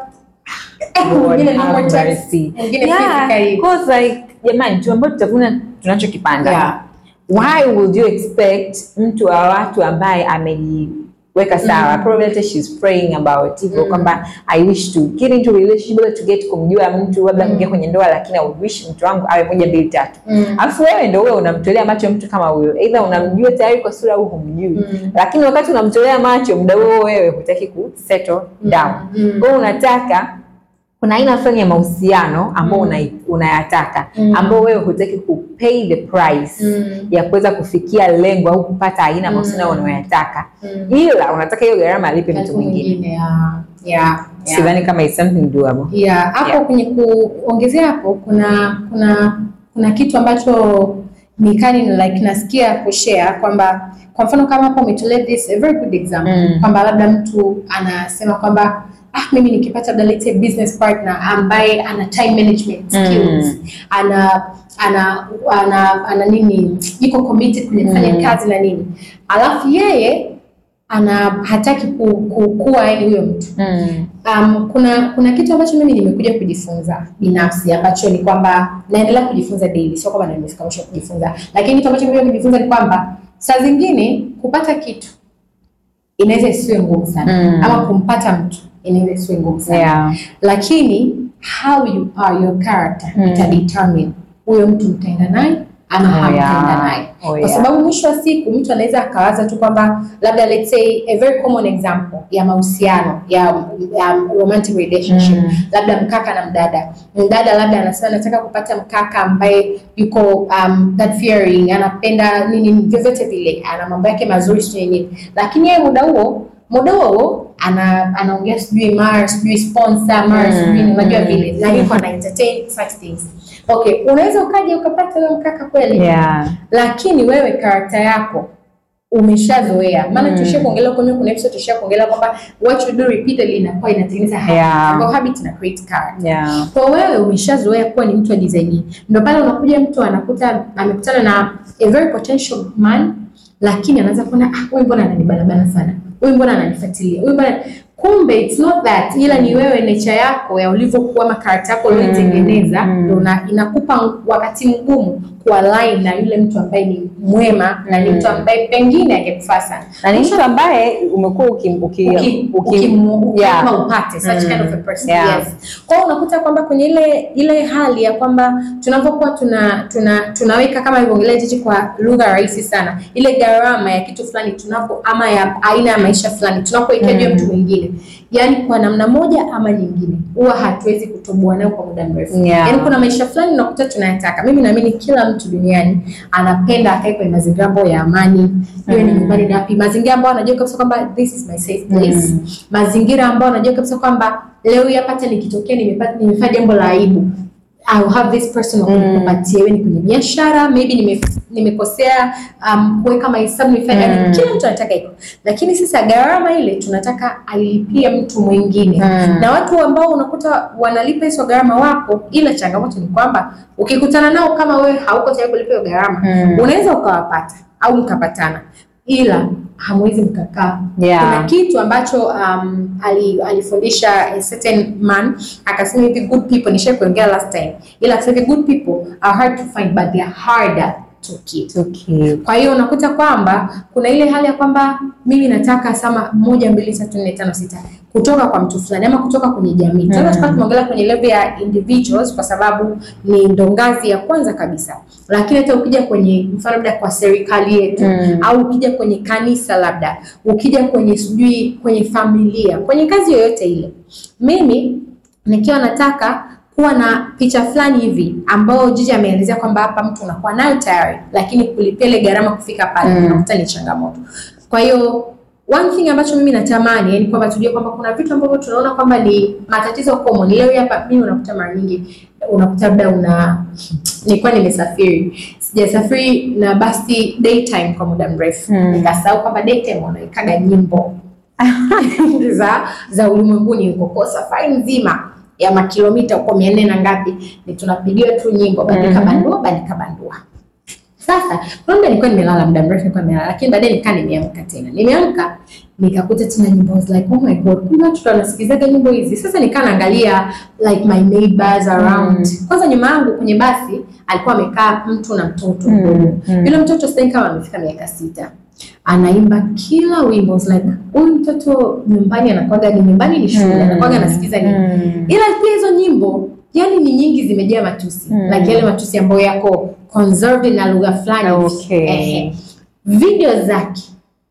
[SPEAKER 1] Lord
[SPEAKER 2] mwingine no
[SPEAKER 1] have
[SPEAKER 2] more text
[SPEAKER 1] mercy.
[SPEAKER 2] mwingine
[SPEAKER 1] Yeah,
[SPEAKER 2] physically
[SPEAKER 1] because like jamani tu ambao tutavuna tunachokipanda.
[SPEAKER 2] Yeah.
[SPEAKER 1] Why would you expect mtu wa watu ambaye amejiweka sawa probably hata she's praying about hivyo kwamba I wish to get into a relationship labda to get kumjua mtu labda kuingia kwenye ndoa lakini I would wish mtu wangu awe moja mbili tatu
[SPEAKER 2] Mm.
[SPEAKER 1] alafu wewe ndio wewe unamtolea macho mtu kama huyo either unamjua tayari kwa sura au humjui
[SPEAKER 2] Mm.
[SPEAKER 1] lakini wakati unamtolea macho muda huo wewe hutaki ku settle down
[SPEAKER 2] Mm.
[SPEAKER 1] kwa hiyo unataka kuna aina fulani ya mahusiano ambao
[SPEAKER 2] Mm.
[SPEAKER 1] una- unayataka
[SPEAKER 2] Mm.
[SPEAKER 1] ambao wewe hutaki ku pay the price
[SPEAKER 2] Mm.
[SPEAKER 1] ya kuweza kufikia lengo au kupata aina ya mahusiano
[SPEAKER 2] Mm.
[SPEAKER 1] unayoyataka
[SPEAKER 2] Mm.
[SPEAKER 1] ila unataka hiyo gharama alipe mtu
[SPEAKER 2] Mtu
[SPEAKER 1] mwingine
[SPEAKER 2] mwingine yeah. Yeah. Yeah.
[SPEAKER 1] sidhani kama it's something doable
[SPEAKER 2] Yeah, hapo
[SPEAKER 1] Yeah.
[SPEAKER 2] kwenye kuongezea hapo kuna kuna kuna kitu ambacho nikani like nasikia kushare kwamba kwa mfano kama hapo umetolea this a very good example
[SPEAKER 1] Mm.
[SPEAKER 2] kwamba labda mtu anasema kwamba ah, mimi nikipata labda let's say business partner ambaye ana time management skills ana ana ana, ana nini iko committed kwenye kufanya
[SPEAKER 1] Mm.
[SPEAKER 2] kazi na nini alafu yeye ana hataki ku, ku, kuwa yani huyo mtu
[SPEAKER 1] mm.
[SPEAKER 2] Um, kuna kuna kitu ambacho mimi nimekuja kujifunza binafsi ambacho ni kwamba naendelea kujifunza daily, sio kwamba nimefika mwisho kujifunza, lakini kitu ambacho nimekuja kujifunza ni kwamba saa zingine kupata kitu inaweza isiwe ngumu sana
[SPEAKER 1] Mm.
[SPEAKER 2] ama kumpata mtu inaweza isiwe ngumu sana
[SPEAKER 1] yeah.
[SPEAKER 2] lakini how you are your character
[SPEAKER 1] Mm.
[SPEAKER 2] ita determine huyo mtu mtaenda naye ama
[SPEAKER 1] Oh,
[SPEAKER 2] hamtaenda
[SPEAKER 1] yeah.
[SPEAKER 2] naye
[SPEAKER 1] Oh,
[SPEAKER 2] kwa
[SPEAKER 1] yeah.
[SPEAKER 2] sababu mwisho wa siku mtu anaweza akawaza tu kwamba labda let's say a very common example ya mahusiano ya, ya romantic relationship
[SPEAKER 1] Mm.
[SPEAKER 2] labda mkaka na mdada mdada labda anasema nataka kupata mkaka ambaye yuko um, God fearing anapenda nini vyovyote vile ana mambo yake mazuri sijui nini lakini yeye muda huo muda huo huo ana anaongea sijui mara sijui sponsor mara
[SPEAKER 1] Mm,
[SPEAKER 2] sijui ni unajua
[SPEAKER 1] mm,
[SPEAKER 2] vile na yuko ana entertain such things okay unaweza ukaja ukapata huyo mkaka kweli
[SPEAKER 1] Yeah.
[SPEAKER 2] lakini wewe karakta yako umeshazoea maana
[SPEAKER 1] Mm.
[SPEAKER 2] mm. tushia kuongelea kwa kuna episode tushia kuongelea kwamba what you do repeatedly inakuwa inatengeneza habit
[SPEAKER 1] Yeah.
[SPEAKER 2] Ambayo habit ina create character
[SPEAKER 1] Yeah.
[SPEAKER 2] kwa wewe umeshazoea kuwa ni mtu wa design hii ndio pale unakuja mtu anakuta amekutana na a very potential man lakini anaanza kuona ah huyu mbona ananibanabana sana huyu mbona ananifuatilia huyu mbona kumbe it's not that ila ni wewe nature yako ya ulivyokuwa ama character yako ulioitengeneza
[SPEAKER 1] Mm.
[SPEAKER 2] ndio una- inakupa wakati mgumu kualign na yule mtu ambaye ni mwema na ni mtu ambaye pengine angekufaa sana
[SPEAKER 1] na ni mtu ambaye umekuwa uki, uki,
[SPEAKER 2] uki-
[SPEAKER 1] uki-
[SPEAKER 2] ukimu-
[SPEAKER 1] yeah.
[SPEAKER 2] ukisema upate such
[SPEAKER 1] Mm.
[SPEAKER 2] kind of a person
[SPEAKER 1] Yeah.
[SPEAKER 2] yes. Kwa hiyo unakuta kwamba kwenye ile ile hali ya kwamba tunavyokuwa tuna, tuna tunaweka kama ilivyoongelea Jiji kwa lugha rahisi sana, ile gharama ya kitu fulani tunapo ama ya aina ya maisha fulani tunapoikia juu ya mtu mwingine, yaani kwa namna moja ama nyingine huwa hatuwezi kutoboa nayo kwa muda mrefu.
[SPEAKER 1] Yeah.
[SPEAKER 2] Yaani kuna maisha fulani unakuta tunayataka. Mimi naamini kila mtu duniani anapenda akae kwenye mazingira ambayo ya amani, iwe ni nyumbani na wapi, mazingira ambayo anajua kabisa kwamba this is my safe place
[SPEAKER 1] Mm.
[SPEAKER 2] mazingira ambayo anajua kabisa kwamba leo hii hapa hata nikitokea nimepata nimefanya jambo la aibu I will have this person wa kunipatia iwe ni kwenye biashara maybe nime, nimekosea um, kuweka mahesabu nimefanya
[SPEAKER 1] Mm.
[SPEAKER 2] kila mtu anataka hivyo lakini sasa gharama ile tunataka ailipie mtu mwingine
[SPEAKER 1] Mm.
[SPEAKER 2] na watu ambao unakuta wanalipa hizo gharama wapo ila changamoto ni kwamba ukikutana nao kama wewe hauko tayari kulipa hiyo gharama
[SPEAKER 1] Mm.
[SPEAKER 2] unaweza ukawapata au mkapatana ila hamwezi mkakaa
[SPEAKER 1] Yeah.
[SPEAKER 2] kuna kitu ambacho um, ali, alifundisha a certain man akasema hivi good people nishai kuongea last time ila akasema hivi good people are hard to find but they are harder to keep.
[SPEAKER 1] Okay.
[SPEAKER 2] Kwa hiyo unakuta kwamba kuna ile hali ya kwamba mimi nataka sama moja mbili tatu nne tano sita kutoka kwa mtu fulani ama kutoka kwenye jamii. Tunaweza tukawa tumeongelea kwenye level ya individuals kwa sababu ni ndo ngazi ya kwanza kabisa, lakini hata ukija kwenye mfano labda kwa serikali yetu
[SPEAKER 1] Mm.
[SPEAKER 2] au ukija kwenye kanisa labda ukija kwenye sijui kwenye familia kwenye kazi yoyote ile, mimi nikiwa nataka kuwa na picha fulani hivi ambao jiji ameelezea kwamba hapa mtu unakuwa nayo tayari, lakini kulipia ile gharama kufika pale
[SPEAKER 1] Mm.
[SPEAKER 2] unakuta ni changamoto. Kwa hiyo one thing ambacho mimi natamani yani kwamba tujue kwamba kuna vitu ambavyo tunaona kwamba ni matatizo common. Leo hapa mimi unakuta mara nyingi unakuta labda una nilikuwa nimesafiri sijasafiri na basi daytime kwa muda mrefu
[SPEAKER 1] Mm.
[SPEAKER 2] nikasahau kwamba daytime wanaikaga nyimbo za za ulimwenguni huko kwa safari nzima ya makilomita huko mia nne na ngapi ni tunapigiwa tu nyimbo bandika
[SPEAKER 1] Mhm.
[SPEAKER 2] bandua bandika bandua sasa kuna muda nilikuwa nimelala muda mrefu nilikuwa nimelala lakini baadaye nikaa nimeamka tena nimeamka nikakuta tena nyimbo I was like oh my god kumbe watu wanasikilizaga nyimbo hizi sasa nikaa naangalia like my neighbors around kwanza nyuma yangu kwenye basi alikuwa amekaa mtu na mtoto
[SPEAKER 1] Mm,
[SPEAKER 2] mdogo
[SPEAKER 1] mm.
[SPEAKER 2] yule mtoto sidhani kama amefika miaka sita anaimba kila wimbo I was like huyu mtoto nyumbani anakwaga ni nyumbani ni shule anakwaga anasikiza nini
[SPEAKER 1] Mm.
[SPEAKER 2] ila pia hizo nyimbo yani ni nyingi zimejaa matusi
[SPEAKER 1] Mm.
[SPEAKER 2] like yale matusi ambayo yako conserved na lugha fulani hivi.
[SPEAKER 1] Okay.
[SPEAKER 2] Ehe. video zake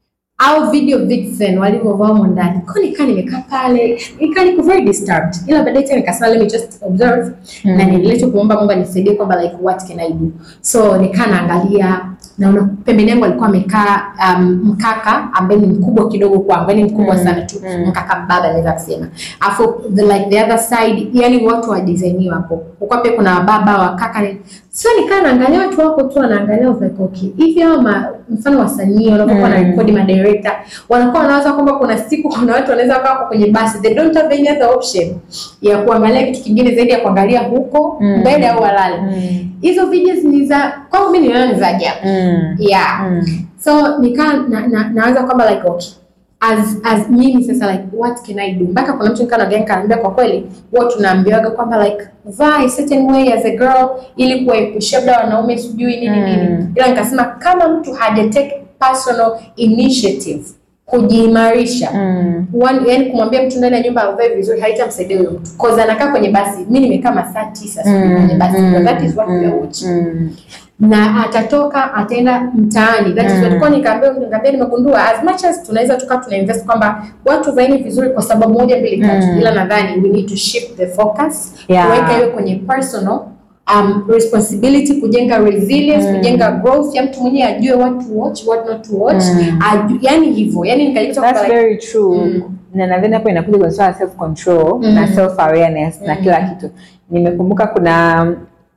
[SPEAKER 2] au video vixen walivyovaa humo ndani kwa nikaa nimekaa pale nikaa niko very disturbed ila baadaye tena nikasema let me just observe
[SPEAKER 1] Mm.
[SPEAKER 2] na niendelee tu kuomba Mungu anisaidie kwamba like what can I do so nikaa naangalia naona pembeni yangu alikuwa amekaa um, mkaka ambaye ni mkubwa kidogo kwangu yani mkubwa
[SPEAKER 1] Mm.
[SPEAKER 2] sana tu
[SPEAKER 1] Mm.
[SPEAKER 2] mkaka mbaba naweza kusema afu the, like the other side yani watu wa design hapo uko pia kuna baba wa kaka ni sio nikaa naangalia watu wako tu wanaangalia I was like okay hivi hao ma- mfano wasanii wanapokuwa
[SPEAKER 1] Mm.
[SPEAKER 2] na rekodi ma director wanakuwa wanawaza kwamba kuna siku kuna watu wanaweza wakawa wako kwenye basi they don't have any other option ya kuangalia kitu kingine zaidi ya kuangalia huko
[SPEAKER 1] Mm.
[SPEAKER 2] mbele au walale
[SPEAKER 1] Mm.
[SPEAKER 2] hizo videos ni za kwangu mimi niliona ni za ajabu
[SPEAKER 1] Mm.
[SPEAKER 2] yeah
[SPEAKER 1] Mm.
[SPEAKER 2] so nikaa na, na, naanza kwamba like okay as as mimi sasa like what can I do mpaka kuna mtu nikaa naongea nikaniambia kwa kweli huwa tunaambiwaga kwamba like vaa a certain way as a girl ili kuwaepushia labda wanaume sijui nini
[SPEAKER 1] Mm.
[SPEAKER 2] nini ila nikasema kama mtu haja take personal initiative kujiimarisha
[SPEAKER 1] Mm.
[SPEAKER 2] One, yani kumwambia mtu ndani ya nyumba avae vizuri haitamsaidia huyo mtu cause anakaa kwenye basi mi nimekaa masaa tisa sijui kwenye basi
[SPEAKER 1] Mm.
[SPEAKER 2] that is what we are watching
[SPEAKER 1] Mm.
[SPEAKER 2] na atatoka ataenda mtaani that is
[SPEAKER 1] Mm.
[SPEAKER 2] what kwa nikaambia nikaambia nimegundua as much as tunaweza tukawa tuna invest kwamba watu vaini vizuri kwa sababu moja mbili tatu
[SPEAKER 1] Mm.
[SPEAKER 2] ila nadhani we need to shift the focus
[SPEAKER 1] Yeah.
[SPEAKER 2] kuweka hiyo kwenye personal um, responsibility kujenga resilience
[SPEAKER 1] Mm.
[SPEAKER 2] kujenga growth ya mtu mwenyewe ajue what to watch what not to watch
[SPEAKER 1] Mm.
[SPEAKER 2] aju, yani hivyo yani nikajikuta
[SPEAKER 1] That's
[SPEAKER 2] kwamba like,
[SPEAKER 1] very true.
[SPEAKER 2] Mm.
[SPEAKER 1] Na nadhani hapo inakuja kwenye swala self control
[SPEAKER 2] Mm.
[SPEAKER 1] na self awareness na
[SPEAKER 2] Mm.
[SPEAKER 1] kila kitu. Nimekumbuka kuna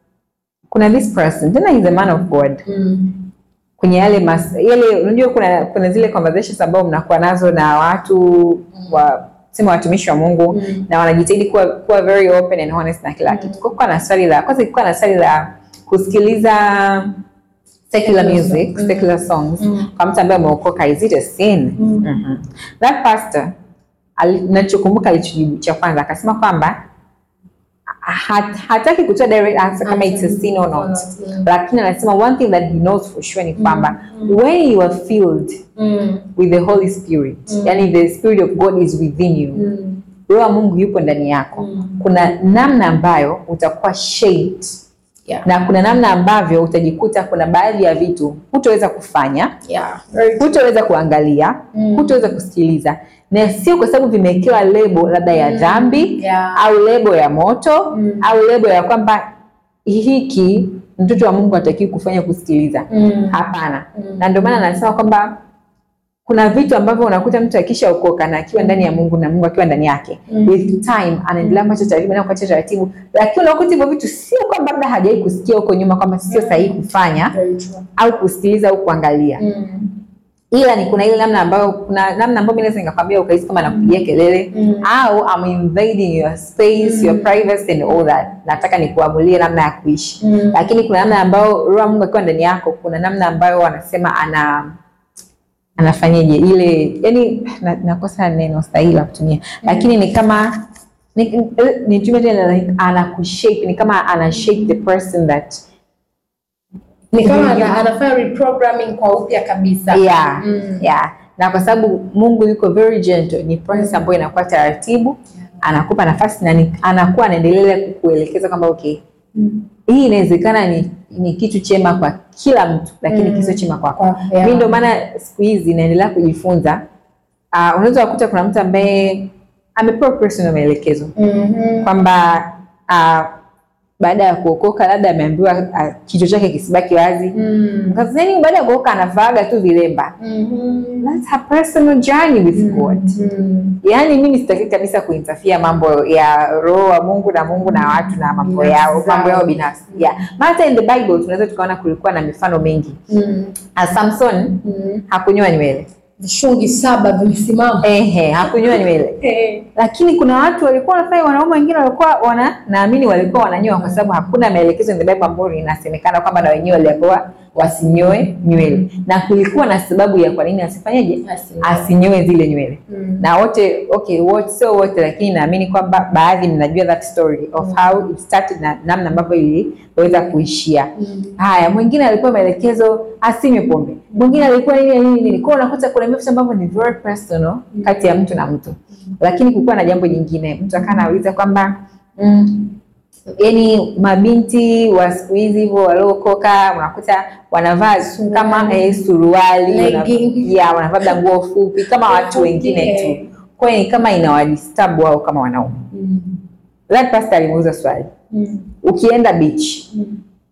[SPEAKER 1] kuna this person tena he's a man of God
[SPEAKER 2] mm,
[SPEAKER 1] kwenye yale mas, yale unajua kuna kuna zile conversations ambao mnakuwa nazo na watu wa sema watumishi wa Mungu
[SPEAKER 2] Mm.
[SPEAKER 1] na wanajitahidi kuwa, kuwa very open and honest na kila kitu. Kwa kuwa na swali la kwanza ilikuwa na swali la kusikiliza secular
[SPEAKER 2] Secular
[SPEAKER 1] music,
[SPEAKER 2] song.
[SPEAKER 1] secular songs
[SPEAKER 2] Mm.
[SPEAKER 1] kwa mtu ambaye ameokoka is it a sin?
[SPEAKER 2] Mm.
[SPEAKER 1] Mhm. That pastor ali- nachokumbuka alichojibu cha kwanza akasema kwamba hat, hataki kutoa direct answer kama it's a sin or not,
[SPEAKER 2] Mm.
[SPEAKER 1] lakini anasema one thing that he knows for sure ni kwamba when you are filled
[SPEAKER 2] mm,
[SPEAKER 1] with the Holy Spirit,
[SPEAKER 2] Mm.
[SPEAKER 1] yani the Spirit of God is within you,
[SPEAKER 2] mm,
[SPEAKER 1] Roho wa Mungu yupo ndani yako,
[SPEAKER 2] Mm.
[SPEAKER 1] kuna namna ambayo utakuwa shaped
[SPEAKER 2] yeah,
[SPEAKER 1] na kuna namna ambavyo utajikuta kuna baadhi ya vitu hutoweza kufanya,
[SPEAKER 2] yeah, very true.
[SPEAKER 1] hutoweza kuangalia,
[SPEAKER 2] Mm.
[SPEAKER 1] hutoweza kusikiliza, na sio kwa sababu vimewekewa lebo labda ya
[SPEAKER 2] Mm.
[SPEAKER 1] dhambi
[SPEAKER 2] Yeah.
[SPEAKER 1] au lebo ya moto
[SPEAKER 2] Mm.
[SPEAKER 1] au lebo ya kwamba hiki mtoto wa Mungu hatakiwi kufanya kusikiliza.
[SPEAKER 2] Mm.
[SPEAKER 1] Hapana.
[SPEAKER 2] Mm.
[SPEAKER 1] Na ndio maana anasema kwamba kuna vitu ambavyo unakuta mtu akishaokoka na akiwa ndani ya Mungu na Mungu akiwa ndani yake
[SPEAKER 2] Mm.
[SPEAKER 1] with time anaendelea kuacha taratibu na kuacha taratibu, lakini unakuta hivyo vitu sio kwamba labda hajawahi kusikia huko nyuma kwamba sio sahihi kufanya
[SPEAKER 2] Very true.
[SPEAKER 1] au kusikiliza au kuangalia,
[SPEAKER 2] Mm.
[SPEAKER 1] ila ni kuna ile namna ambayo kuna namna ambayo mimi naweza nikakwambia ukahisi kama nakupigia kelele
[SPEAKER 2] Mm.
[SPEAKER 1] au I'm invading your space, your privacy and all that. Nataka nikuamulie namna ya kuishi
[SPEAKER 2] Mm.
[SPEAKER 1] lakini kuna namna ambayo roho wa Mungu akiwa ndani yako, kuna namna ambayo wanasema ana anafanyaje ile, yani na- nakosa neno sahihi la kutumia, lakini ni kama ni- nitumie tena like anakushape, ni kama ana shape the person that
[SPEAKER 2] Ni kama ana, anafanya reprogramming kwa upya kabisa.
[SPEAKER 1] yeah,
[SPEAKER 2] Mm.
[SPEAKER 1] yeah. na kwa sababu Mungu yuko very gentle, ni process ambayo inakuwa taratibu, anakupa nafasi na ni- anakuwa anaendelea kukuelekeza kwamba okay,
[SPEAKER 2] Mm.
[SPEAKER 1] hii inawezekana ni, ni kitu chema kwa kila mtu lakini
[SPEAKER 2] Mm.
[SPEAKER 1] kisio chema kwako.
[SPEAKER 2] Kwa- yeah.
[SPEAKER 1] Mimi ndio maana siku hizi naendelea kujifunza. Uh, unaweza kukuta kuna mtu ambaye amepewa personal maelekezo
[SPEAKER 2] Mhm.
[SPEAKER 1] kwamba uh, baada ya kuokoka labda ameambiwa uh, kichwa chake kisibaki wazi
[SPEAKER 2] Mm.
[SPEAKER 1] Mkazini baada ya kuokoka anavaaga tu vilemba.
[SPEAKER 2] Mhm.
[SPEAKER 1] That's her personal journey with God.
[SPEAKER 2] Mm.
[SPEAKER 1] Yaani mimi sitaki kabisa kuinterfere mambo ya roho wa Mungu na Mungu na watu na mambo
[SPEAKER 2] Binafsi
[SPEAKER 1] yao mambo yao
[SPEAKER 2] zao.
[SPEAKER 1] binafsi. Yeah. Maana hata in the Bible tunaweza tukaona kulikuwa na mifano mingi.
[SPEAKER 2] Mm.
[SPEAKER 1] Uh, Samson
[SPEAKER 2] Mm.
[SPEAKER 1] hakunyoa nywele.
[SPEAKER 2] Vishungi saba vimesimama.
[SPEAKER 1] Ehe, hakunyoa nywele.
[SPEAKER 2] Eh.
[SPEAKER 1] Lakini kuna watu walikuwa wanafanya, wanaume wengine walikuwa wana naamini walikuwa wananyoa kwa sababu hakuna maelekezo in the Bible ambayo inasemekana kwamba na wenyewe waliambiwa wasinyoe nywele, na kulikuwa na sababu ya kwa nini asifanyeje,
[SPEAKER 2] Asinyoe.
[SPEAKER 1] asinyoe zile nywele.
[SPEAKER 2] Mm.
[SPEAKER 1] Na wote okay, wote sio wote, lakini naamini kwamba baadhi mnajua that story of how it started na namna ambavyo iliweza kuishia.
[SPEAKER 2] Mm.
[SPEAKER 1] Haya, mwingine alikuwa maelekezo asinywe pombe, mwingine alikuwa nini nini nini. Kwa hiyo unakuta kuna vitu ambavyo ni very personal kati ya mtu na mtu, lakini kulikuwa na jambo jingine, mtu akawa anauliza kwamba mm, yani mabinti wa siku hizi hivyo waliokoka unakuta wanavaa
[SPEAKER 2] Suruali.
[SPEAKER 1] kama eh, suruali wana-
[SPEAKER 2] Legging.
[SPEAKER 1] ya wanavaa labda nguo fupi kama watu
[SPEAKER 2] Fupi,
[SPEAKER 1] wengine
[SPEAKER 2] eh.
[SPEAKER 1] tu. Kwa hiyo ni kama inawadisturb wao kama wanaume.
[SPEAKER 2] Mm.
[SPEAKER 1] That pastor alimuuliza swali,
[SPEAKER 2] Mm.
[SPEAKER 1] ukienda beach
[SPEAKER 2] Mm.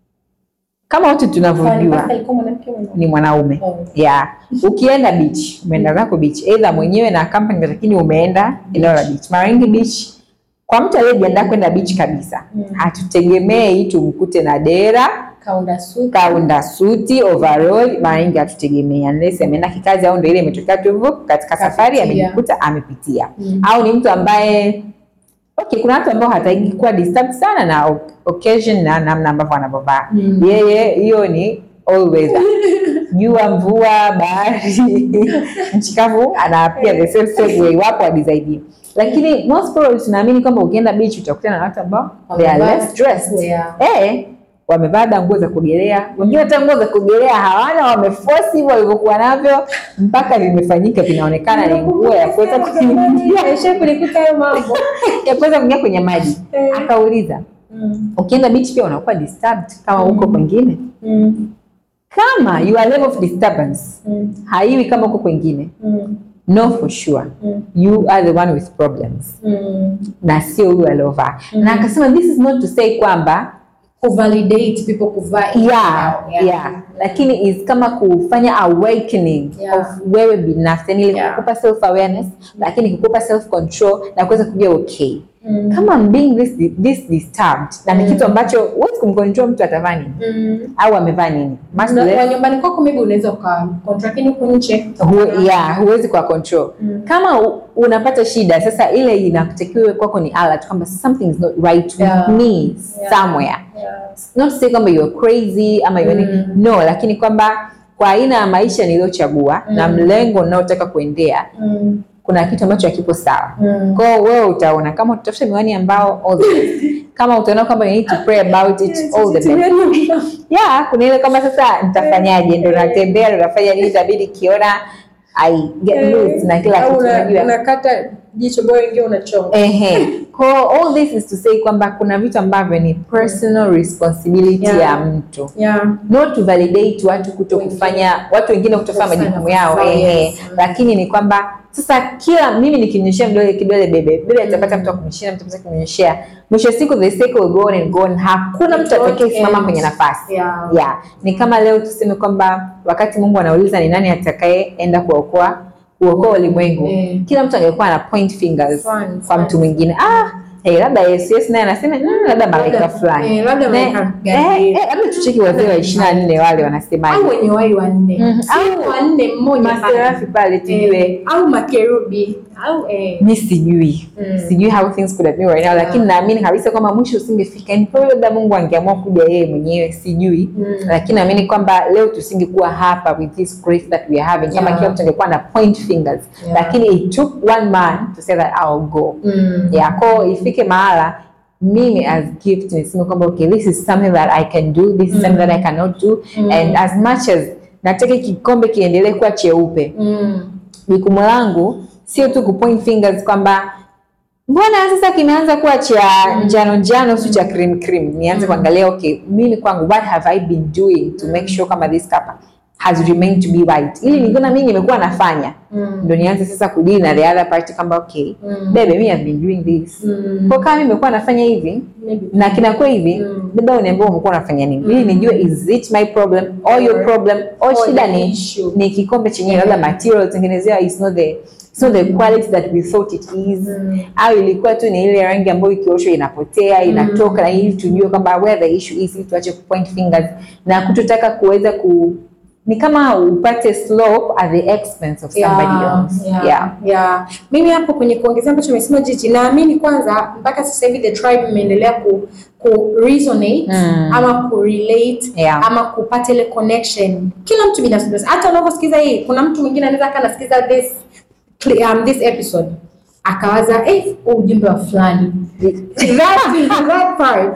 [SPEAKER 1] kama wote
[SPEAKER 2] Kwani
[SPEAKER 1] tunavyojua
[SPEAKER 2] pastor alikuwa mwanamke au mwanaume?
[SPEAKER 1] ni mwanaume
[SPEAKER 2] Oh.
[SPEAKER 1] yeah. Ukienda beach, umeenda zako beach, either mwenyewe na company, lakini umeenda eneo la beach. Mara nyingi beach, kwa mtu aliyejiandaa kwenda beach kabisa,
[SPEAKER 2] Mm.
[SPEAKER 1] hatutegemei tumkute na dera
[SPEAKER 2] Kaunda suti.
[SPEAKER 1] kaunda suti overall, mara nyingi hatutegemei unless ameenda kikazi au ndio ile imetokea tu hivyo katika safari
[SPEAKER 2] Kapitia.
[SPEAKER 1] amejikuta amepitia,
[SPEAKER 2] Mm.
[SPEAKER 1] au ni mtu ambaye okay, kuna watu ambao hataki kuwa disturbed sana na o- occasion na namna ambavyo anavyovaa
[SPEAKER 2] Mm.
[SPEAKER 1] yeye, hiyo ni all weather jua, mvua, bahari, nchi kavu, anaapia the same same way, wapo wa design hiyo. Lakini most probably tunaamini kwamba ukienda beach utakutana na watu ambao they are
[SPEAKER 2] Wamevaa
[SPEAKER 1] less dressed
[SPEAKER 2] yeah.
[SPEAKER 1] eh, wamevaa hata nguo za kuogelea, wengine hata nguo za kuogelea hawana, wameforce hivyo walivyokuwa navyo mpaka vimefanyika vinaonekana ni nguo ya kuweza kuingia
[SPEAKER 2] Aisha kulikuta hayo mambo.
[SPEAKER 1] ya kuweza kuingia kwenye maji.
[SPEAKER 2] Eh.
[SPEAKER 1] Akauliza,
[SPEAKER 2] Mm.
[SPEAKER 1] ukienda beach pia unakuwa disturbed kama huko kwengine?
[SPEAKER 2] Mm.
[SPEAKER 1] Kama your level of disturbance
[SPEAKER 2] Mm.
[SPEAKER 1] haiwi kama huko kwengine,
[SPEAKER 2] Mm.
[SPEAKER 1] no for sure
[SPEAKER 2] Mm.
[SPEAKER 1] you are the one with problems,
[SPEAKER 2] Mm.
[SPEAKER 1] na sio huyu aliovaa. Na akasema this is not to say kwamba
[SPEAKER 2] Kuvalidate people kuvaa
[SPEAKER 1] yeah, yeah. Lakini is kama kufanya awakening
[SPEAKER 2] Yeah.
[SPEAKER 1] of wewe binafsi, yani ile
[SPEAKER 2] Yeah.
[SPEAKER 1] kukupa self awareness, lakini kukupa self control na kuweza kujua okay,
[SPEAKER 2] Mm.
[SPEAKER 1] kama I'm being this, this disturbed na ni kitu ambacho huwezi kumcontrol mtu atavaa nini
[SPEAKER 2] Mm.
[SPEAKER 1] au amevaa nini Much
[SPEAKER 2] Na-
[SPEAKER 1] less-
[SPEAKER 2] Kwa nyumbani kwako maybe unaweza uka contract lakini huku nje.
[SPEAKER 1] Hu, yeah, huwezi kwa control
[SPEAKER 2] Mm.
[SPEAKER 1] kama u- unapata shida sasa, ile inatakiwa iwe kwako ni alert kwamba something is not right
[SPEAKER 2] Yeah.
[SPEAKER 1] with me
[SPEAKER 2] Yeah.
[SPEAKER 1] somewhere
[SPEAKER 2] Yeah.
[SPEAKER 1] not to say kwamba you're crazy ama you're
[SPEAKER 2] Mm.
[SPEAKER 1] no, lakini kwamba kwa aina ya maisha niliyochagua na
[SPEAKER 2] Mm.
[SPEAKER 1] mlengo ninaotaka kuendea,
[SPEAKER 2] Mm.
[SPEAKER 1] kuna kitu ambacho hakipo sawa.
[SPEAKER 2] Mm.
[SPEAKER 1] Kwa hiyo wewe utaona kama utafuta miwani ambao all the best. kama utaona kwamba you need to pray about it all the best. Yeah, kuna ile kama sasa nitafanyaje, ndo natembea ndo nafanya nini, itabidi kiona I get loose na kila
[SPEAKER 2] Au
[SPEAKER 1] kitu
[SPEAKER 2] una-
[SPEAKER 1] unajua.
[SPEAKER 2] unakata jicho bora ingia unachonga.
[SPEAKER 1] Ehe. Kwa all this is to say kwamba kuna vitu ambavyo ni personal responsibility
[SPEAKER 2] Yeah.
[SPEAKER 1] ya mtu
[SPEAKER 2] Yeah.
[SPEAKER 1] not to validate watu kuto
[SPEAKER 2] Wengine.
[SPEAKER 1] kufanya watu wengine kutofanya
[SPEAKER 2] Kufanya
[SPEAKER 1] majukumu yao
[SPEAKER 2] kufanya,
[SPEAKER 1] ehe,
[SPEAKER 2] yes.
[SPEAKER 1] lakini ni kwamba sasa kila mimi nikimnyoshea kidole kidole bebe bebe atapata mtu akumnyoshea mtu atapata kumnyoshea mwisho wa siku the cycle will go on and go on hakuna mtu
[SPEAKER 2] It won't
[SPEAKER 1] atakayesimama
[SPEAKER 2] end.
[SPEAKER 1] kwenye nafasi
[SPEAKER 2] Yeah.
[SPEAKER 1] yeah. ni kama leo tuseme kwamba wakati Mungu anauliza ni nani atakayeenda kuokoa kuokoa ulimwengu
[SPEAKER 2] Mm.
[SPEAKER 1] kila mtu angekuwa ana point fingers
[SPEAKER 2] Fine,
[SPEAKER 1] kwa
[SPEAKER 2] fine.
[SPEAKER 1] mtu mwingine ah hey, labda Yesu Yesu naye anasema mm, labda malaika
[SPEAKER 2] Labda-
[SPEAKER 1] fulani
[SPEAKER 2] eh, labda
[SPEAKER 1] Ne-
[SPEAKER 2] malaika
[SPEAKER 1] eh,
[SPEAKER 2] Gabriel.
[SPEAKER 1] eh, labda tucheki wazee wa ishirini na nne wale wanasemaje
[SPEAKER 2] au wenye wai wanne
[SPEAKER 1] Mhm.
[SPEAKER 2] au wanne mmoja
[SPEAKER 1] maserafi pale tujue
[SPEAKER 2] Eh, au makerubi au eh,
[SPEAKER 1] mi sijui
[SPEAKER 2] Mm.
[SPEAKER 1] sijui how things could have been right now lakini naamini kabisa kwamba mwisho usingefika Ni probably labda mungu angeamua kuja yeye mwenyewe sijui
[SPEAKER 2] Mm.
[SPEAKER 1] lakini naamini kwamba leo tusingekuwa hapa with this grace that we are having kama
[SPEAKER 2] Yeah.
[SPEAKER 1] kila mtu angekuwa na point fingers
[SPEAKER 2] Yeah.
[SPEAKER 1] lakini it took one man to say that I'll go
[SPEAKER 2] mm.
[SPEAKER 1] yeah, ko ifike mahala mimi as gift niseme kwamba okay this is something that I can do this is something that I cannot do and as much as nataka kikombe kiendelee kuwa cheupe
[SPEAKER 2] Mm.
[SPEAKER 1] jukumu langu sio tu kupoint fingers kwamba mbona sasa kimeanza kuwa cha njano njano si cha cream cream nianze kuangalia okay mimi kwangu what have i been doing to make sure kama this cup has remained to be white ili nikiona mimi nimekuwa nafanya
[SPEAKER 2] Mm.
[SPEAKER 1] ndo nianze sasa kudili na the other party kwamba okay
[SPEAKER 2] Mm.
[SPEAKER 1] bebe mi have been doing this
[SPEAKER 2] Mm.
[SPEAKER 1] kwa kama mimi nimekuwa nafanya hivi
[SPEAKER 2] Maybe.
[SPEAKER 1] na kinakuwa hivi
[SPEAKER 2] Mm.
[SPEAKER 1] labda uniambia umekuwa unafanya nini ili nijue is it my problem or your
[SPEAKER 2] Or-
[SPEAKER 1] problem or
[SPEAKER 2] or
[SPEAKER 1] shida
[SPEAKER 2] the
[SPEAKER 1] ni
[SPEAKER 2] issue.
[SPEAKER 1] ni kikombe chenyewe labda material tengenezewa is not the it's not the quality that we thought it is
[SPEAKER 2] Mm.
[SPEAKER 1] au ilikuwa tu ni ile rangi ambayo ikioshwa inapotea inatoka na ili tujue kwamba where the issue is ili tuache kupoint fingers na kutotaka kuweza ku ni kama upate slope at the expense of somebody else
[SPEAKER 2] yeah,
[SPEAKER 1] yeah.
[SPEAKER 2] yeah. Mimi hapo kwenye kuongezea ambacho amesema Jiji, naamini kwanza mpaka sasa hivi the tribe imeendelea ku, ku resonate
[SPEAKER 1] Mm.
[SPEAKER 2] ama ku relate
[SPEAKER 1] Yeah.
[SPEAKER 2] ama kupata ile connection, kila mtu binafsi binafsi. Hata unavyosikiza hii, kuna mtu mwingine anaweza kaa anasikiza this cli- um, this episode akawaza eh, huu ujumbe wa fulani that, that part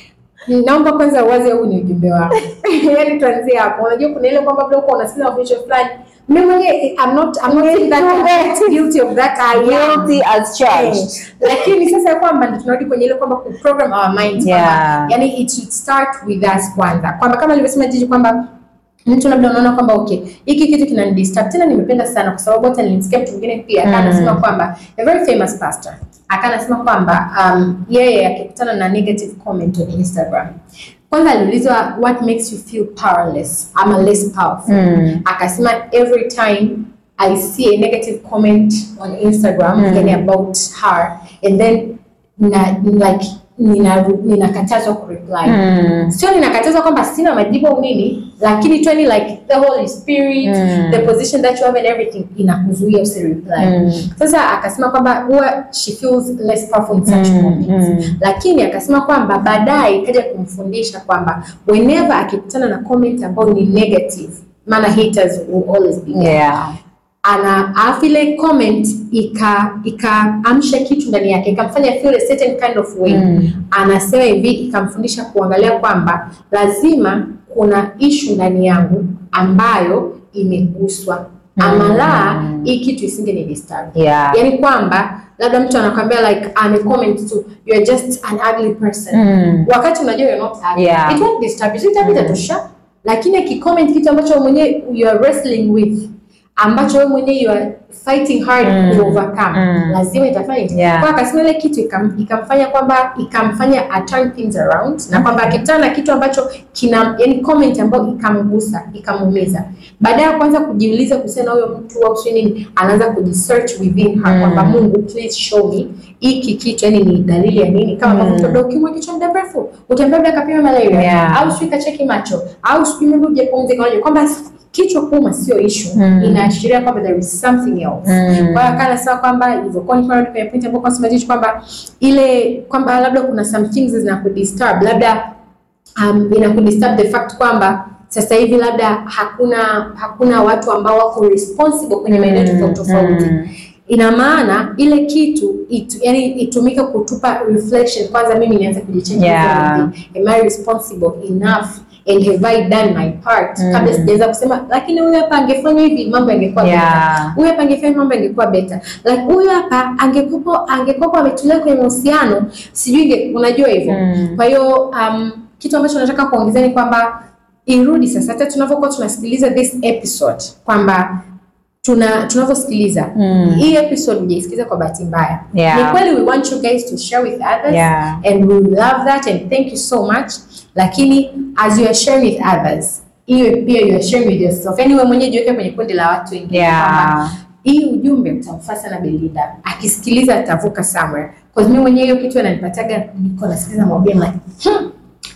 [SPEAKER 2] naomba kwanza uwaze huu ni ujumbe wako yani tuanzie hapo unajua kuna ile kwamba labda uko unasikiza mafundisho fulani mimi mwenyewe I'm not I'm not saying that I'm guilty of that I am
[SPEAKER 1] guilty as charged
[SPEAKER 2] Eh, lakini sasa kwamba ndio tunarudi kwenye ile kwamba ku program our minds
[SPEAKER 1] Yeah.
[SPEAKER 2] kwamba yani it should start with us kwanza kwamba kama alivyosema Jiji kwamba mtu labda unaona kwamba okay hiki kitu kinanidisturb tena nimependa sana kwa sababu hata nilimsikia mtu mwingine pia mm. anasema kwamba a very famous pastor akanasema kwamba um, yeye akikutana na negative comment on Instagram kwanza aliulizwa what makes you feel powerless ama less powerful
[SPEAKER 1] Mm.
[SPEAKER 2] akasema every time I see a negative comment on Instagram
[SPEAKER 1] Mm.
[SPEAKER 2] yani about her and then na, like nina ninakatazwa kureply
[SPEAKER 1] Mm.
[SPEAKER 2] sio ninakatazwa kwamba sina majibu au nini lakini tu ni like the holy spirit
[SPEAKER 1] Mm.
[SPEAKER 2] the position that you have and everything inakuzuia usireply
[SPEAKER 1] Mm.
[SPEAKER 2] sasa akasema kwamba huwa she feels less powerful in such
[SPEAKER 1] Mm,
[SPEAKER 2] moments
[SPEAKER 1] mm.
[SPEAKER 2] lakini akasema kwamba baadaye ikaja kumfundisha kwamba whenever akikutana na comment ambayo ni negative maana haters will always be there
[SPEAKER 1] yeah
[SPEAKER 2] ana alafu ile comment ika ikaamsha kitu ndani yake ikamfanya feel a certain kind of way
[SPEAKER 1] Mm.
[SPEAKER 2] anasema hivi ikamfundisha kuangalia kwamba lazima kuna ishu ndani yangu ambayo imeguswa ama la hii kitu isinge ni disturb
[SPEAKER 1] yeah
[SPEAKER 2] yani kwamba labda mtu anakwambia like amecomment tu you are just an ugly person
[SPEAKER 1] Mm.
[SPEAKER 2] wakati unajua you're not ugly
[SPEAKER 1] Yeah.
[SPEAKER 2] it won't disturb you itapita tosha lakini akicomment kitu ambacho wewe mwenyewe you are wrestling with ambacho wewe mwenyewe you are fighting hard
[SPEAKER 1] Mm.
[SPEAKER 2] to overcome
[SPEAKER 1] Mm.
[SPEAKER 2] lazima itafanya
[SPEAKER 1] Yeah.
[SPEAKER 2] kwa akasema ile kitu ikam, ikamfanya kwamba ikamfanya a turn things around na kwamba akikutana na kitu ambacho kina yani comment ambayo ikamgusa ikamuumiza baada ya kwanza kujiuliza kuhusiana na huyo mtu au sio nini anaanza kujisearch within her
[SPEAKER 1] Mm.
[SPEAKER 2] kwamba Mungu please show me hiki kitu yani ni dalili ya nini kama
[SPEAKER 1] Mm.
[SPEAKER 2] mafuta mm. ukimwa kichwa muda mrefu utaambia labda kapima malaria
[SPEAKER 1] Yeah.
[SPEAKER 2] au sijui kacheki macho au sijui maybe hujapumzika unajua kwamba kichwa kuuma sio issue
[SPEAKER 1] Mm.
[SPEAKER 2] inaashiria kwamba there is something else
[SPEAKER 1] Mm.
[SPEAKER 2] kwa hiyo akana sawa kwamba ilivyokuwa ni kwenye point ambapo kwa sababu kwamba ile kwamba labda kuna some things zinakudisturb labda um, inakudisturb the fact kwamba sasa hivi labda hakuna hakuna watu ambao wako responsible kwenye maeneo tofauti tofauti
[SPEAKER 1] Mm.
[SPEAKER 2] ina maana ile kitu itu, yani itumike kutupa reflection kwanza mimi nianze kujichange
[SPEAKER 1] Yeah.
[SPEAKER 2] am I responsible enough and have I done my part
[SPEAKER 1] Mm.
[SPEAKER 2] kabla sijaweza kusema lakini huyu hapa angefanya hivi mambo yangekuwa better
[SPEAKER 1] yeah
[SPEAKER 2] huyu hapa angefanya mambo yangekuwa better like huyu hapa angekopo angekopo ametulia kwenye mahusiano sijui inge- unajua hivyo
[SPEAKER 1] Mm.
[SPEAKER 2] kwa hiyo um, kitu ambacho nataka kuongezea ni kwamba irudi sasa hata tunavyokuwa tunasikiliza this episode kwamba tuna tunavyosikiliza
[SPEAKER 1] Mm.
[SPEAKER 2] hii episode hujaisikiliza kwa bahati mbaya
[SPEAKER 1] Yeah.
[SPEAKER 2] ni kweli we want you guys to share with others
[SPEAKER 1] Yeah.
[SPEAKER 2] and we love that and thank you so much lakini as you are sharing with others hiyo pia you are sharing with yourself yani wewe mwenyewe jiweke kwenye kundi la watu wengine kwamba
[SPEAKER 1] yeah
[SPEAKER 2] hii ujumbe utamfaa sana Belinda akisikiliza atavuka somewhere because mimi mwenyewe hiyo kitu ananipataga niko nasikiliza mahubiri like hmm.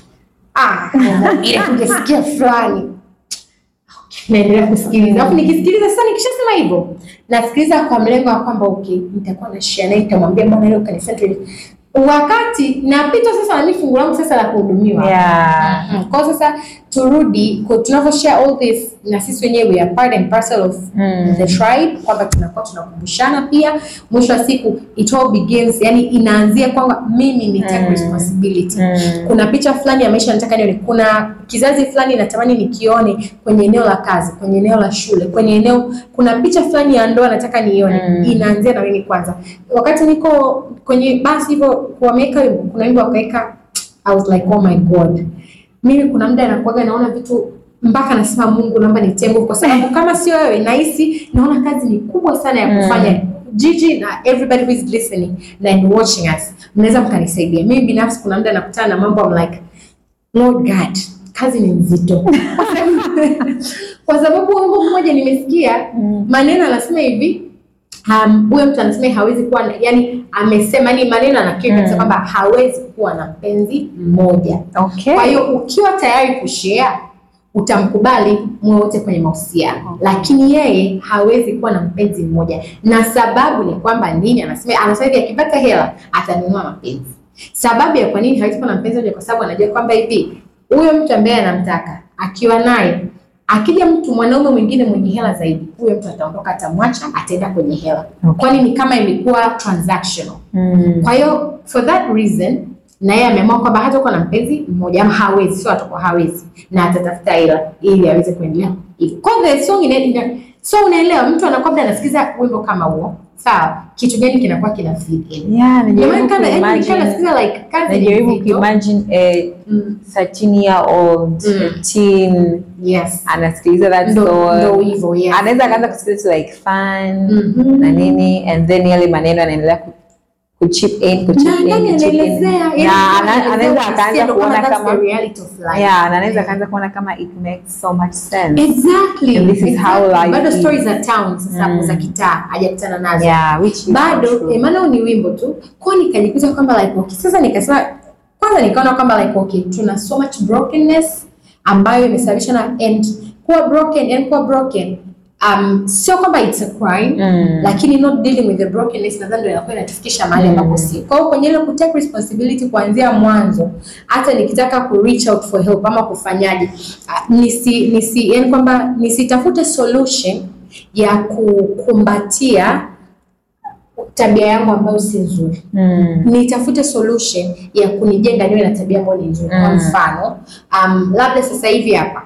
[SPEAKER 2] ah ile kungesikia fulani naendelea kusikiliza alafu nikisikiliza sasa nikishasema hivyo nasikiliza kwa mlengo wa kwamba okay nitakuwa na share naye nitamwambia bwana leo kanisa tu wakati napita sasa na mimi fungu langu sasa la kuhudumiwa
[SPEAKER 1] yeah
[SPEAKER 2] Mhm. Kwa hiyo sasa turudi kwa- tunavyo share all this na sisi wenyewe we are part and parcel of
[SPEAKER 1] Mm.
[SPEAKER 2] the tribe kwamba tunakuwa tunakumbushana pia mwisho wa siku it all begins yani inaanzia kwamba mimi ni take
[SPEAKER 1] Mm.
[SPEAKER 2] responsibility
[SPEAKER 1] Mm.
[SPEAKER 2] kuna picha fulani ya maisha nataka nione kuna kizazi fulani natamani nikione kwenye eneo la kazi kwenye eneo la shule kwenye eneo kuna picha fulani ya ndoa nataka nione
[SPEAKER 1] Mm.
[SPEAKER 2] inaanzia na mimi kwanza wakati niko kwenye basi hivyo wameweka wimbo kuna wimbo wakaweka I was like oh my god mimi kuna muda nakuaga naona vitu mpaka nasema Mungu naomba nitie nguvu kwa sababu kama sio wewe nahisi naona kazi ni kubwa sana ya kufanya Gigi na everybody who is listening na and watching us mnaweza mkanisaidia mimi binafsi kuna muda nakutana na mambo I'm like Lord God kazi ni nzito kwa sababu wimbo mmoja nimesikia maneno anasema hivi um, huyo mtu anasema hawezi kuwa na, yani amesema ni maneno anakiri kabisa
[SPEAKER 1] Mm.
[SPEAKER 2] kwamba hawezi kuwa na mpenzi mmoja
[SPEAKER 1] Okay.
[SPEAKER 2] kwa hiyo ukiwa tayari kushare utamkubali muwe wote kwenye mahusiano, lakini yeye hawezi kuwa na mpenzi mmoja, na sababu ni kwamba nini? Anasema anasema hivi, akipata hela atanunua mapenzi. Sababu ya kwa nini hawezi kuwa na mpenzi mmoja, kwa sababu anajua kwamba hivi huyo mtu ambaye anamtaka akiwa naye akija mtu mwanaume mwingine mwenye hela zaidi, huyo mtu ataondoka, atamwacha, ataenda kwenye hela,
[SPEAKER 1] Okay.
[SPEAKER 2] kwani ni kama imekuwa transactional.
[SPEAKER 1] Mm.
[SPEAKER 2] Kwa hiyo for that reason na yeye ameamua kwamba hatakuwa na mpenzi mmoja ama hawezi, sio atakuwa hawezi, na atatafuta hela ili aweze kuendelea hivyo. Kwa hiyo the song ina, ina, so unaelewa, mtu anakuwa labda anasikiza wimbo kama huo, sawa, kitu gani kinakuwa kina fit in.
[SPEAKER 1] Yeah,
[SPEAKER 2] Ndio maana
[SPEAKER 1] najaribu
[SPEAKER 2] kana yani kana
[SPEAKER 1] kuimagine
[SPEAKER 2] nasikiza like kazi ni
[SPEAKER 1] najaribu
[SPEAKER 2] nzito.
[SPEAKER 1] kuimagine a
[SPEAKER 2] Mm,
[SPEAKER 1] 13 year old
[SPEAKER 2] Mm.
[SPEAKER 1] teen
[SPEAKER 2] yes,
[SPEAKER 1] anasikiliza that
[SPEAKER 2] ndo ndo
[SPEAKER 1] song
[SPEAKER 2] hivyo yes.
[SPEAKER 1] anaweza akaanza kusikiliza to like fun
[SPEAKER 2] Mhm.
[SPEAKER 1] na nini and then yale maneno anaendelea ku- kuchip in kuchip
[SPEAKER 2] na
[SPEAKER 1] in
[SPEAKER 2] ndani
[SPEAKER 1] kuchip in
[SPEAKER 2] anaelezea yani
[SPEAKER 1] na ana-
[SPEAKER 2] anaelezea
[SPEAKER 1] anaweza
[SPEAKER 2] uhalisia,
[SPEAKER 1] akaanza
[SPEAKER 2] ndo
[SPEAKER 1] kuona
[SPEAKER 2] that's
[SPEAKER 1] kama
[SPEAKER 2] the reality of life.
[SPEAKER 1] yeah na anaweza akaanza kuona kama it makes so much sense
[SPEAKER 2] Exactly.
[SPEAKER 1] And this is how
[SPEAKER 2] exactly.
[SPEAKER 1] life
[SPEAKER 2] Bado
[SPEAKER 1] is.
[SPEAKER 2] stories za town sasa
[SPEAKER 1] Mm.
[SPEAKER 2] za kitaa hajakutana nazo.
[SPEAKER 1] yeah which is
[SPEAKER 2] bado
[SPEAKER 1] so true.
[SPEAKER 2] eh, maana huu ni wimbo tu kwa nikajikuta kwamba like okay sasa nikasema kwanza nikaona kwamba like okay tuna so much brokenness ambayo imesababishwa na and kuwa broken and kuwa broken um, sio kwamba it's a crime
[SPEAKER 1] Mm.
[SPEAKER 2] lakini not dealing with the brokenness nadhani ndio inakuwa inatufikisha mahali
[SPEAKER 1] Mm.
[SPEAKER 2] ambapo si kwa hiyo kwenye ile kutake responsibility kuanzia mwanzo hata nikitaka ku reach out for help ama kufanyaje ah, nisi nisi yani kwamba nisitafute solution ya kukumbatia tabia yangu ambayo si nzuri
[SPEAKER 1] Mm.
[SPEAKER 2] nitafute solution ya kunijenga niwe na tabia ambayo ni nzuri kwa
[SPEAKER 1] Mm.
[SPEAKER 2] mfano um, labda sasa hivi hapa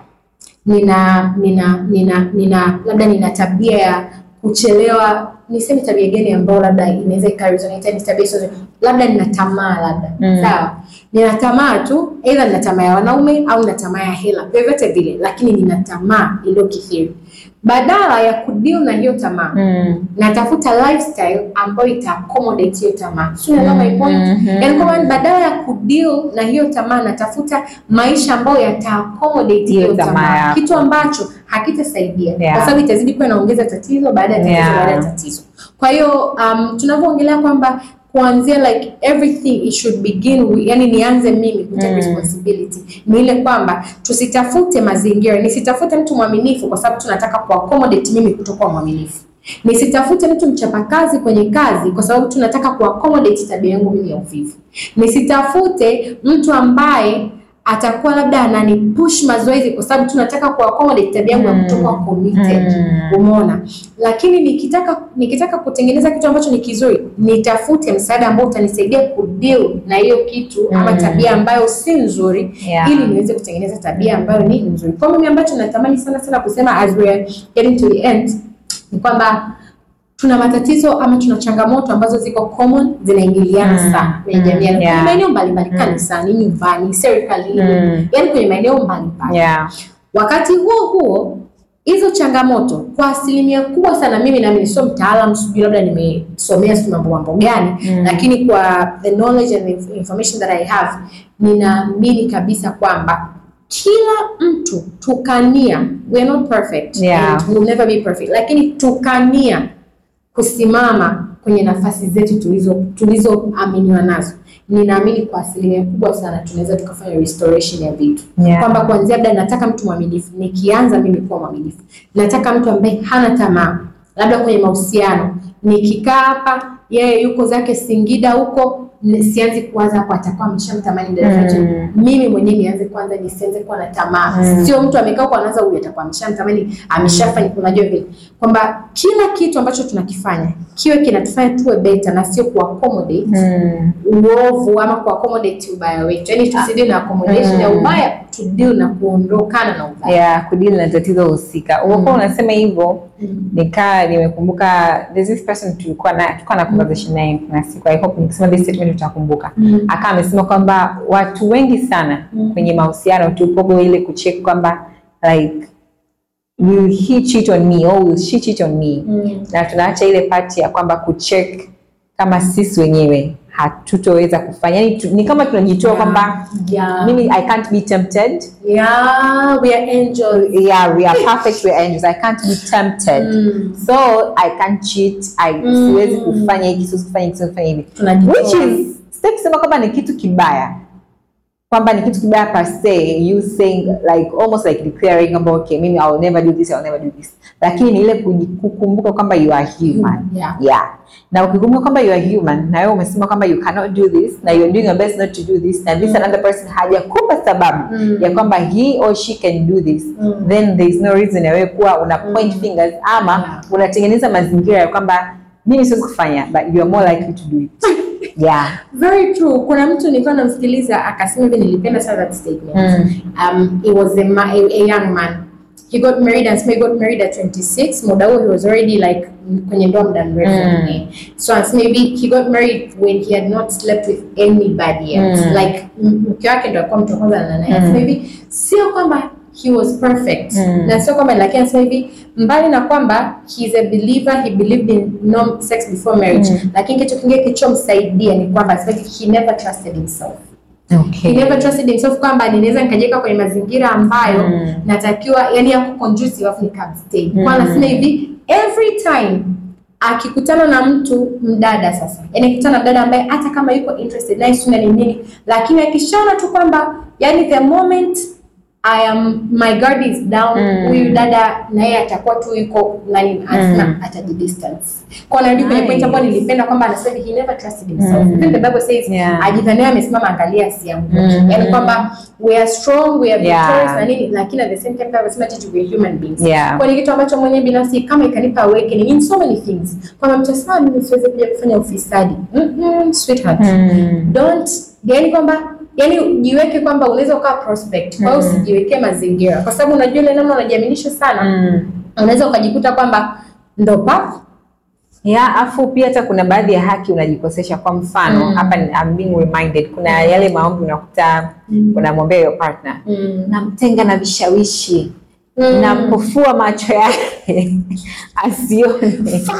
[SPEAKER 2] nina nina nina nina labda nina tabia ya kuchelewa niseme tabia gani ambayo labda inaweza ikaresonate ni tabia sio labda nina tamaa labda
[SPEAKER 1] Mm.
[SPEAKER 2] sawa nina tamaa tu either nina tamaa ya wanaume au nina tamaa ya hela vyovyote vile lakini nina tamaa iliyokithiri badala ya kudeal na hiyo tamaa
[SPEAKER 1] Mm.
[SPEAKER 2] natafuta lifestyle ambayo ita accommodate hiyo tamaa. So unaelewa my point?
[SPEAKER 1] Mhm.
[SPEAKER 2] Yaani kwamba badala ya kudeal na hiyo tamaa natafuta maisha ambayo yata accommodate
[SPEAKER 1] Hiyo
[SPEAKER 2] hiyo
[SPEAKER 1] tamaa
[SPEAKER 2] tamaa,
[SPEAKER 1] yako.
[SPEAKER 2] kitu ambacho hakitasaidia
[SPEAKER 1] Yeah.
[SPEAKER 2] kwa sababu itazidi kuwa inaongeza tatizo baada ya tatizo
[SPEAKER 1] Yeah.
[SPEAKER 2] baada ya tatizo. Kwa hiyo um, tunavyoongelea kwamba kuanzia like everything it should begin with, yani nianze mimi kutake
[SPEAKER 1] Mm.
[SPEAKER 2] responsibility ni ile kwamba tusitafute mazingira, nisitafute mtu mwaminifu kwa sababu tunataka kuaccommodate mimi kutokuwa mwaminifu. Nisitafute mtu mchapakazi kwenye kazi kwa sababu tunataka kuaccommodate tabia yangu mimi ya uvivu. Nisitafute mtu ambaye atakuwa labda ananipush mazoezi kwa sababu tunataka kuaccommodate tabia yangu ya
[SPEAKER 1] Mm.
[SPEAKER 2] kutokuwa committed.
[SPEAKER 1] Mm.
[SPEAKER 2] Umeona? Lakini nikitaka nikitaka kutengeneza kitu ambacho ni kizuri, nitafute msaada ambao utanisaidia kudeal na hiyo kitu ama
[SPEAKER 1] Mm.
[SPEAKER 2] tabia ambayo si nzuri
[SPEAKER 1] Yeah.
[SPEAKER 2] ili niweze kutengeneza tabia ambayo ni nzuri. Kwa mimi ambacho natamani sana sana kusema as we are getting to the end ni kwamba tuna matatizo ama tuna changamoto ambazo ziko common zinaingiliana
[SPEAKER 1] Mm.
[SPEAKER 2] sana kwenye
[SPEAKER 1] Mm.
[SPEAKER 2] jamii yetu.
[SPEAKER 1] Yeah.
[SPEAKER 2] Kwenye maeneo mbalimbali,
[SPEAKER 1] Mm.
[SPEAKER 2] kanisani, nyumbani, serikalini,
[SPEAKER 1] Mm.
[SPEAKER 2] yaani kwenye maeneo mbalimbali.
[SPEAKER 1] Yeah.
[SPEAKER 2] Wakati huo huo hizo changamoto kwa asilimia kubwa sana, mimi nami sio mtaalamu, sijui labda nimesomea sijui mambo mambo gani
[SPEAKER 1] Mm.
[SPEAKER 2] lakini kwa the knowledge and the information that I have, ninaamini kabisa kwamba kila mtu tukania, we are not perfect
[SPEAKER 1] Yeah.
[SPEAKER 2] and we will never be perfect, lakini tukania kusimama kwenye nafasi zetu tulizo tulizoaminiwa nazo, ninaamini kwa asilimia kubwa sana tunaweza tukafanya restoration ya vitu
[SPEAKER 1] Yeah.
[SPEAKER 2] kwamba kuanzia labda nataka mtu mwaminifu, nikianza mimi kuwa mwaminifu, nataka mtu ambaye hana tamaa, labda kwenye mahusiano, nikikaa hapa yeye yuko zake Singida huko n- sianzi kuwaza hapo atakuwa ameshamtamani dada
[SPEAKER 1] Mm.
[SPEAKER 2] zetu. Mimi mwenyewe nianze kwanza nisianze kuwa na tamaa.
[SPEAKER 1] Mm.
[SPEAKER 2] Sio mtu amekaa kwa anaanza huyu atakuwa ameshamtamani, ameshafanya unajua vile. Kwamba kila kitu ambacho tunakifanya kiwe kinatufanya tuwe better na sio ku accommodate
[SPEAKER 1] Mm.
[SPEAKER 2] uovu ama ku accommodate ubaya wetu. Yaani tusidili na accommodation ya
[SPEAKER 1] Mm.
[SPEAKER 2] ubaya, tudili na kuondokana na ubaya.
[SPEAKER 1] ya kudili na tatizo husika. Ulipokuwa unasema hivyo
[SPEAKER 2] Mm.
[SPEAKER 1] nikaa nimekumbuka there's this person tulikuwa na tulikuwa na conversation naye kuna siku I hope nikisema this statement utakumbuka
[SPEAKER 2] Mm.
[SPEAKER 1] akawa amesema kwamba watu wengi sana
[SPEAKER 2] Mm.
[SPEAKER 1] kwenye mahusiano tupogo ile kucheck kwamba like will he cheat on me or will she cheat on me
[SPEAKER 2] Mm.
[SPEAKER 1] na tunaacha ile pati ya kwamba kucheck kama sisi wenyewe hatutoweza kufanya yani tu, ni kama tunajitoa kwamba
[SPEAKER 2] Yeah.
[SPEAKER 1] mimi I can't be tempted
[SPEAKER 2] Yeah, we are angels.
[SPEAKER 1] yeah we are perfect we are angels I can't be tempted
[SPEAKER 2] Mm.
[SPEAKER 1] so I can't cheat I
[SPEAKER 2] Mm.
[SPEAKER 1] siwezi kufanya hiki siwezi kufanya hiki siwezi kufanya hivi
[SPEAKER 2] Tunajitoa.
[SPEAKER 1] which is sitaki kusema kwamba ni kitu kibaya kwamba ni kitu kibaya per se you saying like almost like declaring kwamba okay mimi I will never do this I will never do this lakini ni ile kuji- kukumbuka kwamba you are human
[SPEAKER 2] Yeah.
[SPEAKER 1] yeah na ukikumbuka kwamba you are human na wewe umesema kwamba you cannot do this na you are doing your best not to do this na this another person hajakupa sababu
[SPEAKER 2] Mm.
[SPEAKER 1] ya kwamba he or she can do this
[SPEAKER 2] Mm.
[SPEAKER 1] then there is no reason ya wewe kuwa una point fingers ama
[SPEAKER 2] Yeah.
[SPEAKER 1] unatengeneza mazingira ya kwamba mimi siwezi kufanya but you are more likely to do it yeah
[SPEAKER 2] Very true. Kuna mtu nilikuwa namsikiliza akasema hivi, nilipenda sana that statement.
[SPEAKER 1] Mm.
[SPEAKER 2] Um, it was a, ma a, a young man. He got married and he got married at 26. Muda huo he was already like mm, kwenye ndoa muda mrefu.
[SPEAKER 1] Mm.
[SPEAKER 2] Eh. So as maybe he got married when he had not slept with anybody else.
[SPEAKER 1] Mm.
[SPEAKER 2] Like m- mke wake ndo alikuwa mtu wa kwanza na naye.
[SPEAKER 1] Mm.
[SPEAKER 2] So hivi sio kwamba he was perfect
[SPEAKER 1] Mm.
[SPEAKER 2] na sio kwamba lakini anasema hivi mbali na kwamba he is a believer he believed in no sex before marriage
[SPEAKER 1] Mm.
[SPEAKER 2] lakini kitu kingine kilichomsaidia ni kwamba anasema hivi, he never trusted himself he
[SPEAKER 1] okay
[SPEAKER 2] never trusted himself kwamba ninaweza nikajiweka kwenye mazingira ambayo
[SPEAKER 1] Mm.
[SPEAKER 2] natakiwa yani yako conducive afu nikabstay
[SPEAKER 1] Mm.
[SPEAKER 2] kwa anasema hivi every time akikutana na mtu mdada sasa yani akikutana na mdada ambaye hata kama yuko interested naye suna ni nini lakini akishaona tu kwamba yani the moment I am my guard is down
[SPEAKER 1] Mm.
[SPEAKER 2] huyu dada na yeye atakuwa tu yuko nani anasema
[SPEAKER 1] Mm.
[SPEAKER 2] atajidistance kwa narudi kwenye point
[SPEAKER 1] Nice.
[SPEAKER 2] ambayo nilipenda kwamba anasema he never trusted himself
[SPEAKER 1] Mm.
[SPEAKER 2] even the bible says
[SPEAKER 1] Yeah.
[SPEAKER 2] ajidhania amesimama angalia asianguke
[SPEAKER 1] Mm.
[SPEAKER 2] yani kwamba we are strong we are
[SPEAKER 1] Yeah.
[SPEAKER 2] victorious na nini lakini at the same time anasema tiji we are human beings
[SPEAKER 1] Yeah.
[SPEAKER 2] kwa ni kitu ambacho mwenyewe binafsi kama ikanipa awakening in so many things kwamba mtu asema mimi siwezi kuja kufanya ufisadi mm -mm, sweetheart
[SPEAKER 1] Mm.
[SPEAKER 2] don't yani kwamba yani jiweke kwamba unaweza ukawa prospect kwa hiyo
[SPEAKER 1] Mm.
[SPEAKER 2] usijiwekee mazingira kwa sababu unajua ile namna unajiaminisha sana
[SPEAKER 1] Mm.
[SPEAKER 2] unaweza ukajikuta kwamba ndo pap
[SPEAKER 1] ya afu pia hata kuna baadhi ya haki unajikosesha kwa mfano
[SPEAKER 2] Mm.
[SPEAKER 1] hapa ni- I'm being reminded kuna yale maombi unakuta
[SPEAKER 2] Mm.
[SPEAKER 1] unamwombea your partner
[SPEAKER 2] mm.
[SPEAKER 1] namtenga na vishawishi
[SPEAKER 2] Mm.
[SPEAKER 1] nampofua macho yake asione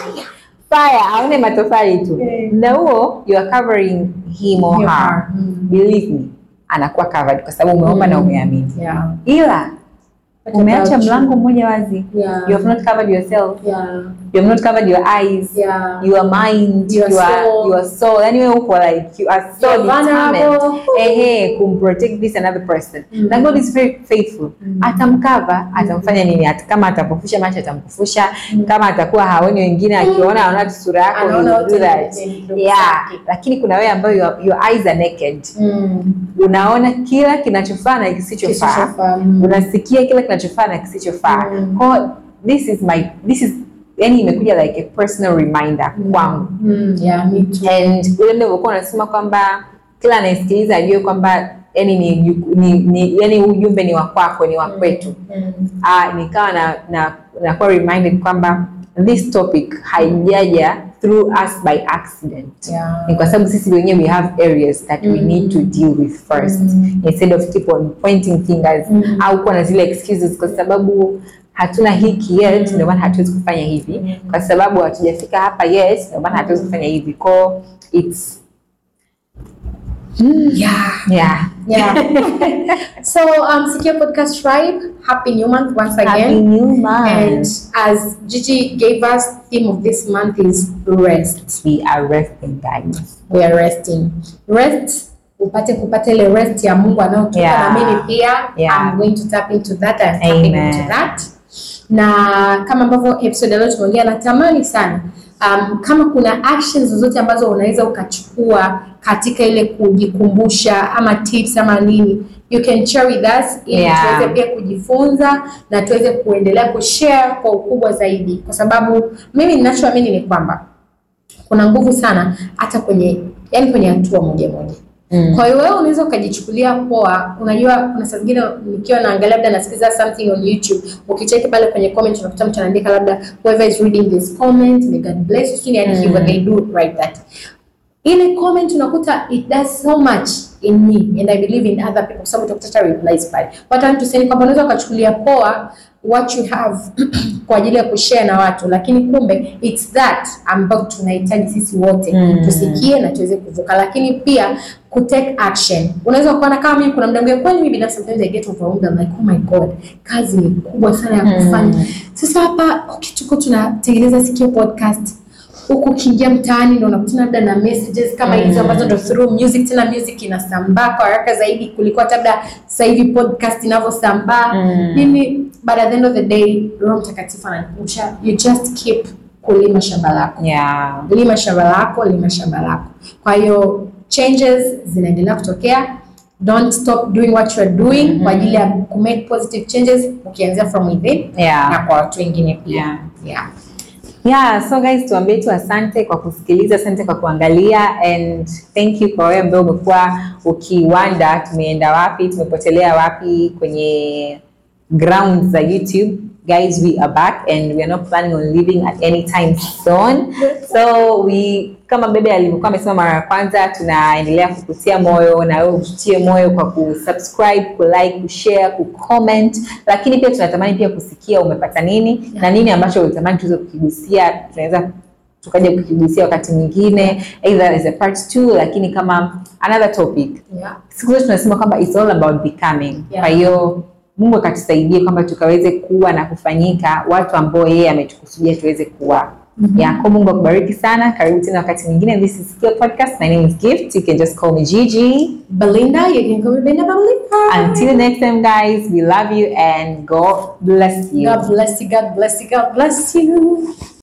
[SPEAKER 1] fire aone matofali tu
[SPEAKER 2] Yeah.
[SPEAKER 1] na huo you are covering him or
[SPEAKER 2] Your
[SPEAKER 1] her
[SPEAKER 2] heart. Mm.
[SPEAKER 1] believe me anakuwa covered kwa sababu umeomba na umeamini
[SPEAKER 2] yeah
[SPEAKER 1] ila
[SPEAKER 2] What
[SPEAKER 1] umeacha
[SPEAKER 2] about you?
[SPEAKER 1] mlango mmoja wazi
[SPEAKER 2] Yeah.
[SPEAKER 1] you have not covered yourself
[SPEAKER 2] yeah
[SPEAKER 1] you have not covered your eyes
[SPEAKER 2] yeah
[SPEAKER 1] your mind
[SPEAKER 2] Your
[SPEAKER 1] your,
[SPEAKER 2] soul.
[SPEAKER 1] your soul yani wewe uko like you are so
[SPEAKER 2] You're
[SPEAKER 1] determined
[SPEAKER 2] vulnerable.
[SPEAKER 1] ehe kumprotect this another person
[SPEAKER 2] Mm.
[SPEAKER 1] na God is very faithful
[SPEAKER 2] Mm.
[SPEAKER 1] atamkava atamfanya nini At, kama atampofusha macho atampofusha
[SPEAKER 2] Mm.
[SPEAKER 1] kama atakuwa haoni wengine akiona anaona tu sura yako
[SPEAKER 2] Anaona
[SPEAKER 1] he will do
[SPEAKER 2] wote
[SPEAKER 1] that
[SPEAKER 2] ni- ni ndugu
[SPEAKER 1] yeah
[SPEAKER 2] zake.
[SPEAKER 1] lakini kuna wewe ambayo your, your eyes are naked
[SPEAKER 2] mm.
[SPEAKER 1] unaona kila kinachofaa na kisichofaa
[SPEAKER 2] Kisichofaa, mm.
[SPEAKER 1] unasikia kila kinachofaa na kisichofaa
[SPEAKER 2] Mm.
[SPEAKER 1] Kwa this is my this is yani imekuja like a personal reminder kwangu
[SPEAKER 2] Mm, yeah, me too.
[SPEAKER 1] and ule nilivyokuwa unasema kwamba kila anayesikiliza ajue kwamba yani ni, juku- ni, ni yani huu ujumbe ni wa kwako ni wa kwetu
[SPEAKER 2] Mm.
[SPEAKER 1] ah, nikawa na na nakuwa reminded kwamba this topic haijaja through us by accident
[SPEAKER 2] Yeah.
[SPEAKER 1] ni kwa sababu sisi wenyewe we have areas that we
[SPEAKER 2] Mm.
[SPEAKER 1] need to deal with first
[SPEAKER 2] Mm.
[SPEAKER 1] instead of keep on pointing fingers
[SPEAKER 2] Mm.
[SPEAKER 1] au kuwa na zile excuses kwa sababu hatuna hiki yet ndio maana hatuwezi kufanya hivi
[SPEAKER 2] Mm.
[SPEAKER 1] kwa sababu hatujafika hapa yet ndio maana hatuwezi kufanya hivi ko it's
[SPEAKER 2] Yeah.
[SPEAKER 1] yeah
[SPEAKER 2] Yeah. so, um, Secure Podcast Tribe, happy new month once
[SPEAKER 1] happy
[SPEAKER 2] again.
[SPEAKER 1] new month
[SPEAKER 2] And as Gigi gave us, theme of this month is rest.
[SPEAKER 1] we are resting guys
[SPEAKER 2] We are resting. Rest upate kupata ile rest ya Mungu anayotupa
[SPEAKER 1] Yeah.
[SPEAKER 2] na mimi pia
[SPEAKER 1] Yeah.
[SPEAKER 2] I'm going to tap into that I'm tapping
[SPEAKER 1] Amen.
[SPEAKER 2] into that. Na kama ambavyo episode ya leo tumeongea natamani sana um, kama kuna actions zozote ambazo unaweza ukachukua katika ile kujikumbusha ama tips ama nini you can share with us ili
[SPEAKER 1] Yeah.
[SPEAKER 2] tuweze pia kujifunza na tuweze kuendelea kushare kwa ukubwa zaidi kwa sababu mimi ninachoamini ni kwamba kuna nguvu sana hata kwenye yani kwenye hatua moja moja
[SPEAKER 1] Mm.
[SPEAKER 2] kwa hiyo wewe unaweza ukajichukulia poa. Unajua, kuna saa zingine nikiwa naangalia labda nasikiza something on YouTube, ukicheki pale kwenye comment unakuta mtu anaandika labda whoever is reading this comment may God bless you, sijui yani
[SPEAKER 1] Mm.
[SPEAKER 2] hivyo they do write that. Ile comment unakuta it does so much in me and I believe in other people, kwa sababu utakuta hata replies pale. What I want to say ni kwamba unaweza ukachukulia poa what you have kwa ajili ya kushare na watu, lakini kumbe it's that ambao tunahitaji sisi wote
[SPEAKER 1] Mm.
[SPEAKER 2] tusikie na tuweze kuvuka, lakini pia ku take action. Unaweza kuona kama mimi, kuna muda mwingine, kwani mimi binafsi sometimes I get overwhelmed, I'm like oh my god, kazi ni kubwa sana ya kufanya. Sasa hapa okay, tuko tunatengeneza Sikio podcast huku ukiingia mtaani ndo unakutana labda na messages kama hizo ambazo ndo through music, tena music inasambaa kwa haraka zaidi kuliko hata labda sasa hivi podcast inavyosambaa
[SPEAKER 1] Mm.
[SPEAKER 2] mimi but at the end of the day Roho Mtakatifu anakumbusha you just keep kulima shamba lako
[SPEAKER 1] Yeah.
[SPEAKER 2] lima shamba lako, lima shamba lako. Kwa hiyo changes zinaendelea kutokea. Don't stop doing what you are doing kwa ajili ya ku make positive changes ukianzia from within
[SPEAKER 1] Yeah.
[SPEAKER 2] na kwa watu wengine pia.
[SPEAKER 1] Yeah.
[SPEAKER 2] Yeah.
[SPEAKER 1] Yeah, so guys tuambie tu asante kwa kusikiliza, asante kwa kuangalia and thank you kwa wewe ambaye umekuwa ukiwanda tumeenda wapi, tumepotelea wapi kwenye ground za YouTube. Guys, we are back and we are not planning on leaving at any time soon. So we kama bebe alivyokuwa amesema mara ya kwanza, tunaendelea kukutia moyo na wewe ututie moyo kwa kusubscribe, kulike, kushare, kucomment, lakini pia tunatamani pia kusikia umepata nini na nini ambacho ulitamani tuweze kukigusia, tunaweza tukaja kukigusia wakati mwingine either as a part 2 lakini kama another topic
[SPEAKER 2] Yeah.
[SPEAKER 1] siku zote tunasema kwamba it's all about becoming.
[SPEAKER 2] Yeah.
[SPEAKER 1] Kwa hiyo Mungu akatusaidie kwamba tukaweze kuwa na kufanyika watu ambao yeye ametukusudia tuweze kuwa. Yeah, kwa Mungu akubariki sana. Karibu tena wakati mwingine. This is Skill Podcast. My name is Gift. You can just call me Gigi.
[SPEAKER 2] Belinda, you can call me Belinda Belinda.
[SPEAKER 1] Until next time guys, we love you and God bless you.
[SPEAKER 2] God bless you, God bless you, God bless you.